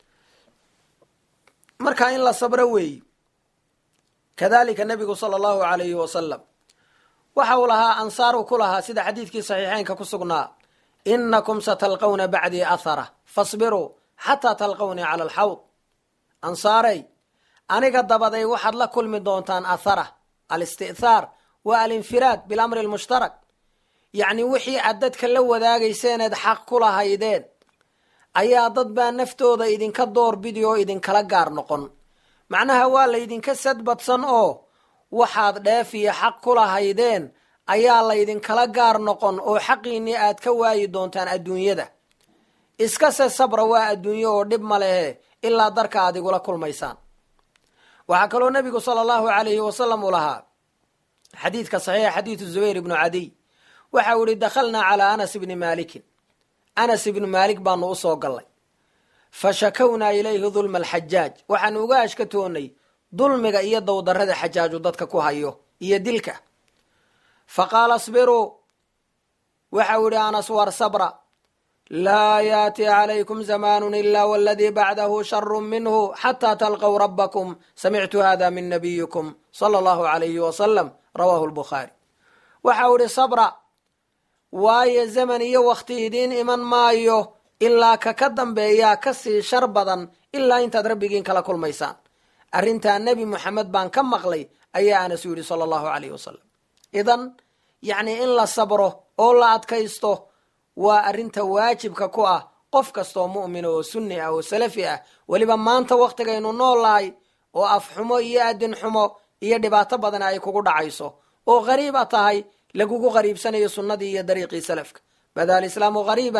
marka in la sabro weeyi kadalika nebigu sala allahu calayhi wasalam waxa uu lahaa ansaar uu ku lahaa sida xadiidkii saxiixeynka ku sugnaa inakum satalqawna bacdii athara fasbiruu xataa talqawnii cala alxawd ansaarey aniga dabaday waxaad la kulmi doontaan athara alisti'thaar waa alinfiraad bilamri almushtarak yacni wixii aad dadka la wadaagayseeneed xaq ku lahaydeen ayaa dad baa naftooda idinka door bidi oo idinkala gaar noqon macnaha waa laydinka sadbadsan oo waxaad dheef iyo xaq ku lahaydeen ayaa laydinkala gaar noqon oo xaqiinnii aad ka waayi doontaan adduunyada iskase sabra waa adduunyo oo dhib ma lehe ilaa darka aad igula kulmaysaan waxaa kaloo nebigu sala allahu calayhi wasalam uu lahaa xadiidka saxiixa xadiidu zubayr ibnu cadiy waxa uu ihi dakhalnaa calaa anas ibni maalikin anas ibnu maalik baanu u soo gallay fa shakownaa ilayhi dulma alxajaaj waxaanu uga ashkatoonnay dulmiga iyo dowdarrada xajaaju dadka ku hayo iyo dilka fa qaala asbiruu waxa uu ihi anas war sabra laa yaati calaykum zamaanun ilaa waladii bacdahu sharu minhu xataa talqow rabbakum samictu hada min nabiyikum sala allahu calayhi wasalam rawaahu lbukhaari waxa uu ihi sabra waayo zaman iyo wakhti idiin iman maayo ilaa ka ka dambeeyaa ka sii shar badan ilaa intaad rabbigiin kala kulmaysaan arrintaa nebi moxamed baan ka maqlay ayaa anas u yidhi sala allahu calayh wasalam idan yacnii in la sabro oo la adkaysto waa arrinta waajibka ku ah qof kastoo mu'mina oo sunni ah oo salafi ah weliba maanta wakhtigaynu noolahay oo afxumo iyo adin xumo iyo dhibaato badan ay kugu dhacayso oo qariiba tahay lagugu qariibsanayo sunnadii iyo dariiqii salafka bada alislaamu qariiban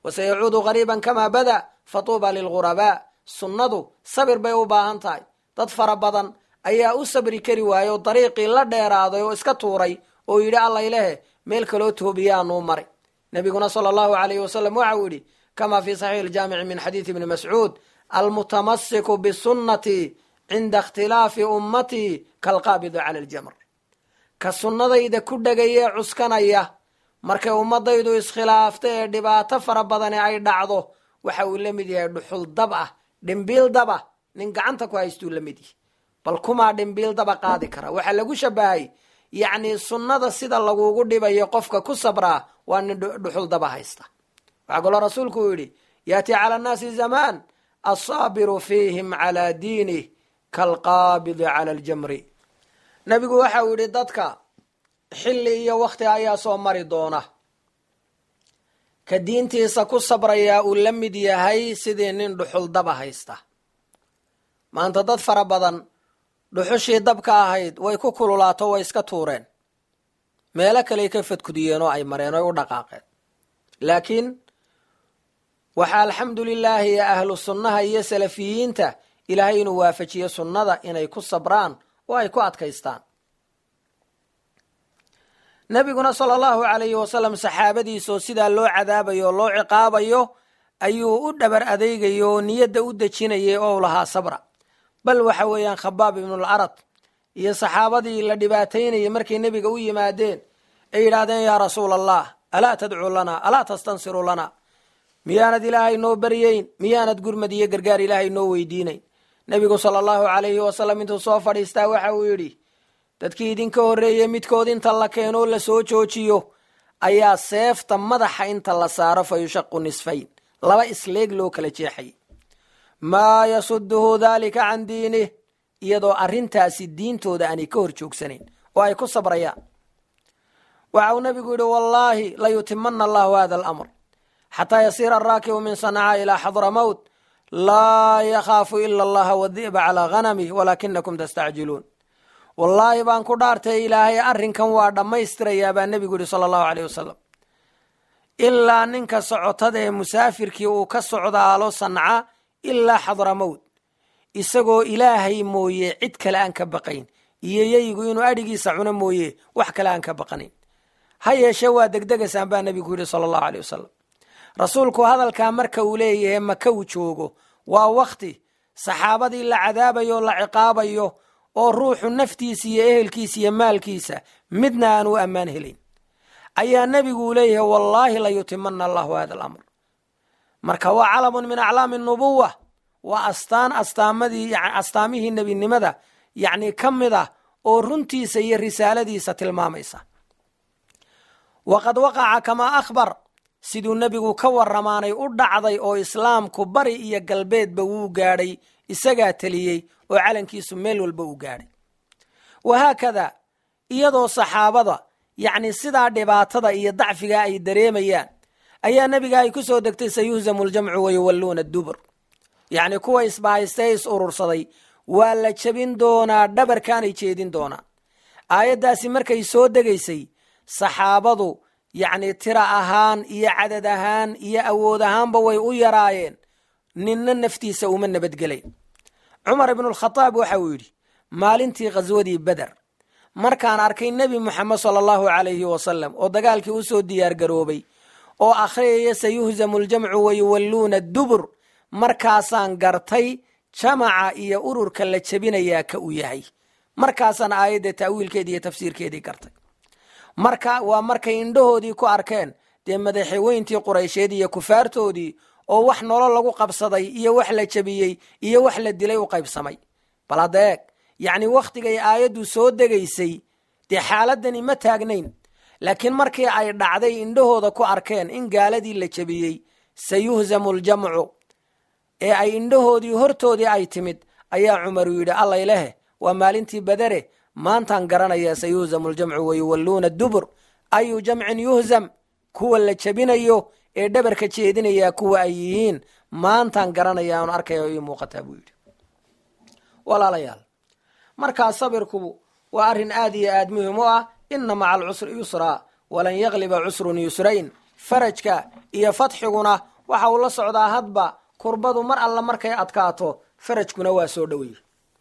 wasayacuudu qariiban kamaa bada fatuuba lilghurabaa sunnadu sabir bay u baahan tahay dad fara badan ayaa u sabri kari waayey oo dariiqii la dheeraaday oo iska tuuray oo yidhi allaylehe meel kaloo toobiyaanuu maray nebiguna sala allahu alayhi wasalam waxa uu yidhi kama fi saxiixi ljaamici min xadiidi ibni mascuud almutamasiku bisunnatii cinda ikhtilaafi ummatii kalqaabidi cala aljamr ka sunnadayda ku dhegayee cuskanaya markay ummadaydu iskhilaafta ee dhibaato fara badani ay dhacdo waxa uu la mid yahay dhuxul dab ah dhimbiil daba nin gacanta ku haystuu la mid yahay bal kumaa dhimbiil daba qaadi kara waxaa lagu shabahay yacni sunnada sida lagugu dhibayo qofka ku sabraa waa nin dhuxul daba haysta waxaa kaloo rasuulku uu yidhi yaati cala annaasi zamaan asaabiru fiihim calaa diinih kaalqaabidi cala aljamri nebigu waxa uu yidhi dadka xilli iyo wakhti ayaa soo mari doona ka diintiisa ku sabrayaa uu la mid yahay sidii nin dhuxul daba haysta maanta dad fara badan dhuxushii dabka ahayd way ku kululaato way iska tuureen meelo kaley ka fadkudiyeen oo ay mareen oy u dhaqaaqeen laakiin waxaa alxamdu lilaahi ahlu sunnaha iyo salafiyiinta ilaahay inuu waafajiyo sunnada inay ku sabraan oo ay ku adkaystaan nebiguna sala allahu calayhi wasalam saxaabadiisaoo sidaa loo cadaabayo oo loo ciqaabayo ayuu u dhabar adeegaya oo niyadda u dejinayay oo lahaa sabra bal waxa weeyaan khabaab ibnulcarad iyo saxaabadii la dhibaataynayay markay nebiga u yimaadeen ay yidhaahdeen yaa rasuula allah alaa tadcuu lana alaa tastansiru lana miyaanad ilaahay noo baryayn miyaanad gurmad iyo gargaar ilaahay noo weydiinayn nebigu sala allahu calayhi wasalam intuu soo fadhiistaa waxa uu yidhi dadkii idinka horreeyey midkood inta la keenoo la soo joojiyo ayaa seefta madaxa inta la saaro fa yushaqu nisfayn laba isleeg loo kala jeexay maa yasuduhu daalika can diinih iyadoo arrintaasi diintooda aanay ka hor joogsanayn oo ay ku sabrayaan waxa uu nebigu yidhi wallaahi layutimana allahu hada alamr xataa yasiira araakibu min sanaca ilaa xadramowt laa yakhaafu ila allaha wadi'ba calaa ghanamih walaakinakum tastacjiluun wallaahi baan ku dhaartay ilaahay arrinkan waa dhammaystirayaa baa nebigu yidhi sala allahu aleyh wasalam ilaa ninka socotada ee musaafirkii uu ka socdaalo sanca ilaa xadramowt isagoo ilaahay mooye cid kale aan ka baqayn iyo yeygu inuu adhigiisa cuno mooye wax kale aan ka baqanayn ha yeeshee waa degdegaysaan baa nebigu yidhi sala allahu aleyh wasalam rasuulku hadalkaa marka uu leeyahay maka uu joogo waa wakhti saxaabadii la cadaabayo la ciqaabayo oo ruuxu naftiisa iyo ehelkiisa iyo maalkiisa midna aan u ammaan helayn ayaa nebiguu leeyahay wallaahi layutimana allahu hada alamr marka waa calamun min aclaami nubuwa waa astaan astaamadii astaamihii nebinimada yacni ka mid ah oo runtiisa iyo risaaladiisa tilmaamaysa waqad waqaca kamaa akhbar siduu nebigu ka warramaanay u dhacday oo islaamku bari iyo galbeedba wuu gaadhay isagaa teliyey oo calankiisu meel walba uu gaadhay wahaakada iyadoo saxaabada yacni sidaa dhibaatada iyo dacfiga ay dareemayaan ayaa nebiga ay ku soo degtay sayuhzamu ljamcu wayuwalluuna dubur yacni kuwa isbahaystee is urursaday waa la jebin doonaa dhabarkaanay jeedin doonaan aayaddaasi markay soo degaysay saxaabadu yacni tira ahaan iyo cadad ahaan iyo awood ahaanba way u yaraayeen ninna naftiisa uma nabadgelayn cumar ibnulkhadaab waxa uu yidhi maalintii khaswadii beder markaan arkay nebi moxamed sala allahu calayhi wasalam oo dagaalkii u soo diyaar garoobay oo akhriyaya sayuhzamu ljamcu wayuwalluuna dubur markaasaan gartay jamaca iyo ururka la jebinayaa ka uu yahay markaasaan aayadda ta'wiilkeedii iyo tafsiirkeedii gartay marka waa markay indhahoodii ku arkeen dee madaxweyntii quraysheed iyo kufaartoodii oo wax nolol lagu qabsaday iyo wax la jebiyey iyo wax la dilay u qaybsamay bal hadda eeg yacni wakhtigay aayaddu soo degaysay dee xaaladani ma taagnayn laakiin markii ay dhacday indhahooda ku arkeen in gaaladii la jebiyey sayuhzamu ljamcu ee ay indhahoodii hortoodii ay timid ayaa cumaru yidhi allaylehe waa maalintii badere maantaan garanayaa sayuhzamu ljamcu wayuwalluuna dubur ayu jamcin yuhzam kuwa la jebinayo ee dhabarka jeedinayaa kuwa ay yihiin maantaan garanaya aan arkaya oo ii muuqataa buu yidhi walaalayaal markaa sabirku waa arrin aad iyo aad muhim u ah inna maca alcusri yusraa walan yagliba cusrun yusrayn farajka iyo fatxiguna waxa uu la socdaa hadba kurbadu mar alla markay adkaato farajkuna waa soo dhoweye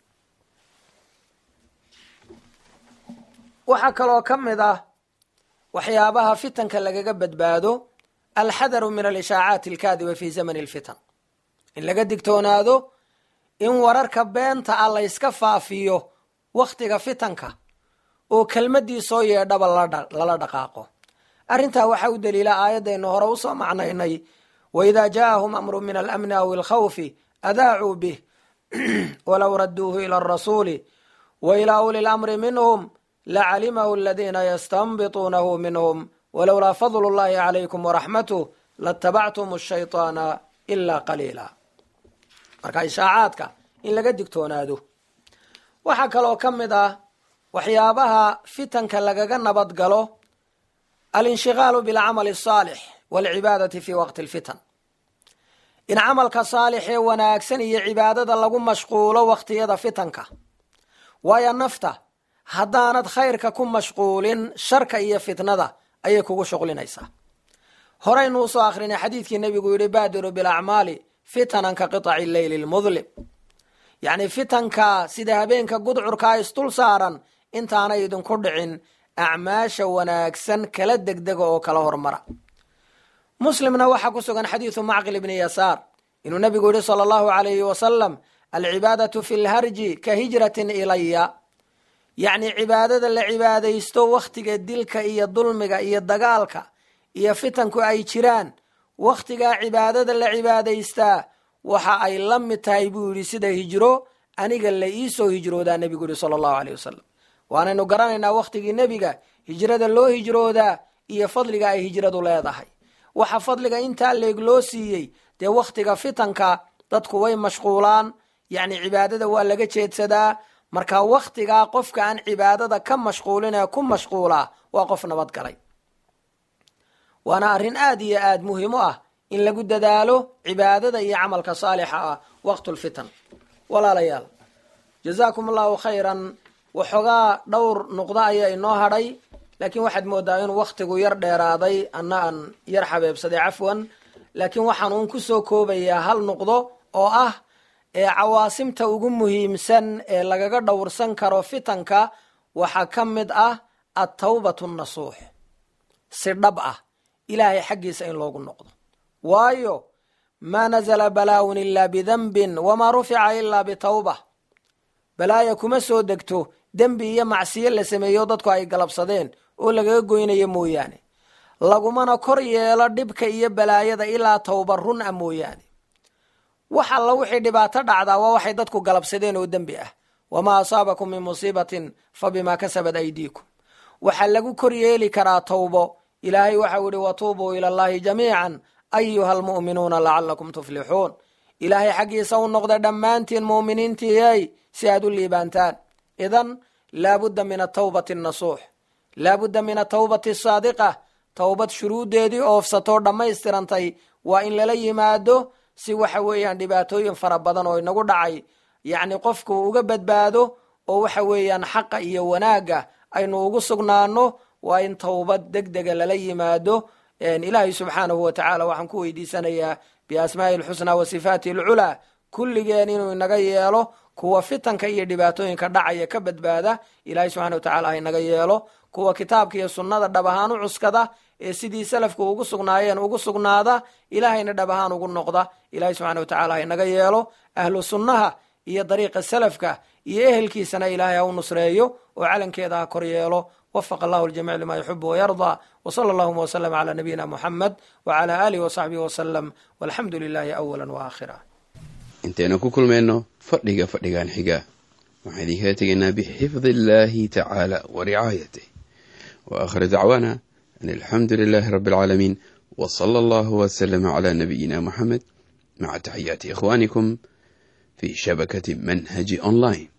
waxaa kaloo ka mid ah waxyaabaha fitanka lagaga badbaado alxadaru min alishaacaati alkaadiba fi zamani alfitan in laga digtoonaado in wararka beenta ah layska faafiyo wakhtiga fitanka oo kelmadii soo yeedhaba lala dhaqaaqo arrintaa waxaa u daliila aayadaynu hore usoo macnaynay waidaa jaaahum amru min alamni aw alkhawfi adaacuu bih walow raduuhu ila arasuuli wa ilaa uli lamri minhum lacalimahu aladiina yastanbituunahu minhum walowlaa fadlu llahi calaykum waraxmatuh latabactum ashayطaana ilaa qaliila marka ishaacaadka in laga digtoonaado waxaa kaloo ka mid ah waxyaabaha fitanka lagaga nabad galo alinshiqaalu bilcamali asaalix walcibaadati fi waqti alfitan in camalka saalix ee wanaagsan iyo cibaadada lagu mashquulo wakhtiyada fitanka waayo nafta haddaanad khayrka ku mashquulin sharka iyo fitnada ayay kugu shuqlinaysaa horaynu usoo akrinay xadiidkii nebigu yihi baadiru bilacmaali fitanan ka qiطaci leyli lmudlim yacni fitanka sida habeenka gudcurkaa isdul saaran intaanay idinku dhicin acmaasha wanaagsan kala degdega oo kala hormara muslimna waxaa ku sugan xadiidu macqil ibni yasaar inuu nebigu yihi sala allahu alayhi wasalam alcibaadatu fi lharji ka hijratin ilaya yacni cibaadada la cibaadaysto wakhtiga dilka iyo dulmiga iyo dagaalka iyo fitanku ay jiraan wakhtigaa cibaadada la cibaadaystaa waxa ay la mid tahay buu yidhi sida hijro aniga la iisoo hijroodaa nebigu yihi sala allahu aleyh wasalam waanaynu garanaynaa wakhtigii nebiga hijrada loo hijroodaa iyo fadliga ay hijradu leedahay waxa fadliga intaa leeg loo siiyey dee wakhtiga fitanka dadku way mashquulaan yacni cibaadada waa laga jeedsadaa marka wakhtigaa qofka aan cibaadada ka mashquulin ee ku mashquulaa waa qof nabad galay waana arrin aad iyo aad muhiim u ah in lagu dadaalo cibaadada iyo camalka saalixa ah waqtulfitan walaalayaal jazaakum allahu khayran waxoogaa dhowr nuqdo ayaa inoo hadhay laakiin waxaad moodaa inuu wakhtigu yar dheeraaday anna aan yar xabeebsaday cafwan laakiin waxaan uun kusoo koobayaa hal nuqdo oo ah ee cawaasimta ugu muhiimsan ee lagaga dhowrsan karo fitanka waxaa ka mid ah attawbatu nasuux si dhab ah ilaahay xaggiisa in loogu noqdo waayo maa nazala balaa'un ilaa bidanbin wamaa rufica ilaa bitawba balaaya kuma soo degto dembi iyo macsiyo la sameeyo dadku ay galabsadeen oo lagaga goynayo mooyaane lagumana kor yeelo dhibka iyo balaayada ilaa tawba run a mooyaane wax alla wixii dhibaato dhacdaa waa waxay dadku galabsadeen oo dembi ah wamaa asaabakum min musiibatin fa bimaa kasabat aydiikum waxaa lagu kor yeeli karaa tawbo ilaahay waxau yihi watuubuu ila allahi jamiican ayuha almu'minuuna lacalakum tuflixuun ilaahay xaggiisa u noqda dhammaantiin mu'miniintiiyey si aad u liibaantaan idan laabudda min atawbati nasuux laabudda min atawbati asaadiqa towbad shuruuddeedii oofsatoo dhammaystirantay waa in lala yimaado si waxa weeyaan dhibaatooyin fara badan oo inagu dhacay yacni qofku uga badbaado oo waxa weeyaan xaqa iyo wanaagga aynu ugu sugnaano waa in towbad deg dega lala yimaado ilaahay subxaanahu wa tacaala waxaan ku weydiisanayaa biasmaa'i alxusnaa wa sifaati alculaa kulligeen inuu inaga yeelo kuwa fitanka iyo dhibaatooyinka dhacaya ka badbaada ilahay subxana wa tacala ha inaga yeelo kuwa kitaabka iyo sunnada dhab ahaan u cuskada ee sidii salafku ugu sugnaayeen ugu sugnaada ilaahayna dhab ahaan ugu noqda ilahay subxana wa tacala ha inaga yeelo ahlu sunnaha iyo dariiqa salafka iyo ehelkiisana ilaahay ha u nusreeyo oo calankeeda ha kor yeelo wafaq allahu ljamic lima yuxibu wayardaa wsala allahuma wslm cla nabiyina muxamed wcla alihi wsaxbihi wslm walxamdu lilahi awala waakhira intaynu ku kulmayno fadhiga fadhigan xiga waxaan idinkala tegaynaa bixifdi illahi tacaala wa ricaayatih wa aakhir dacwaana an alxamdu lilahi rabi alcaalamiin w sala allahu wslama cla nabiyina muxamed maca taxiyaati ikhwanikum fi shabakati manhaji online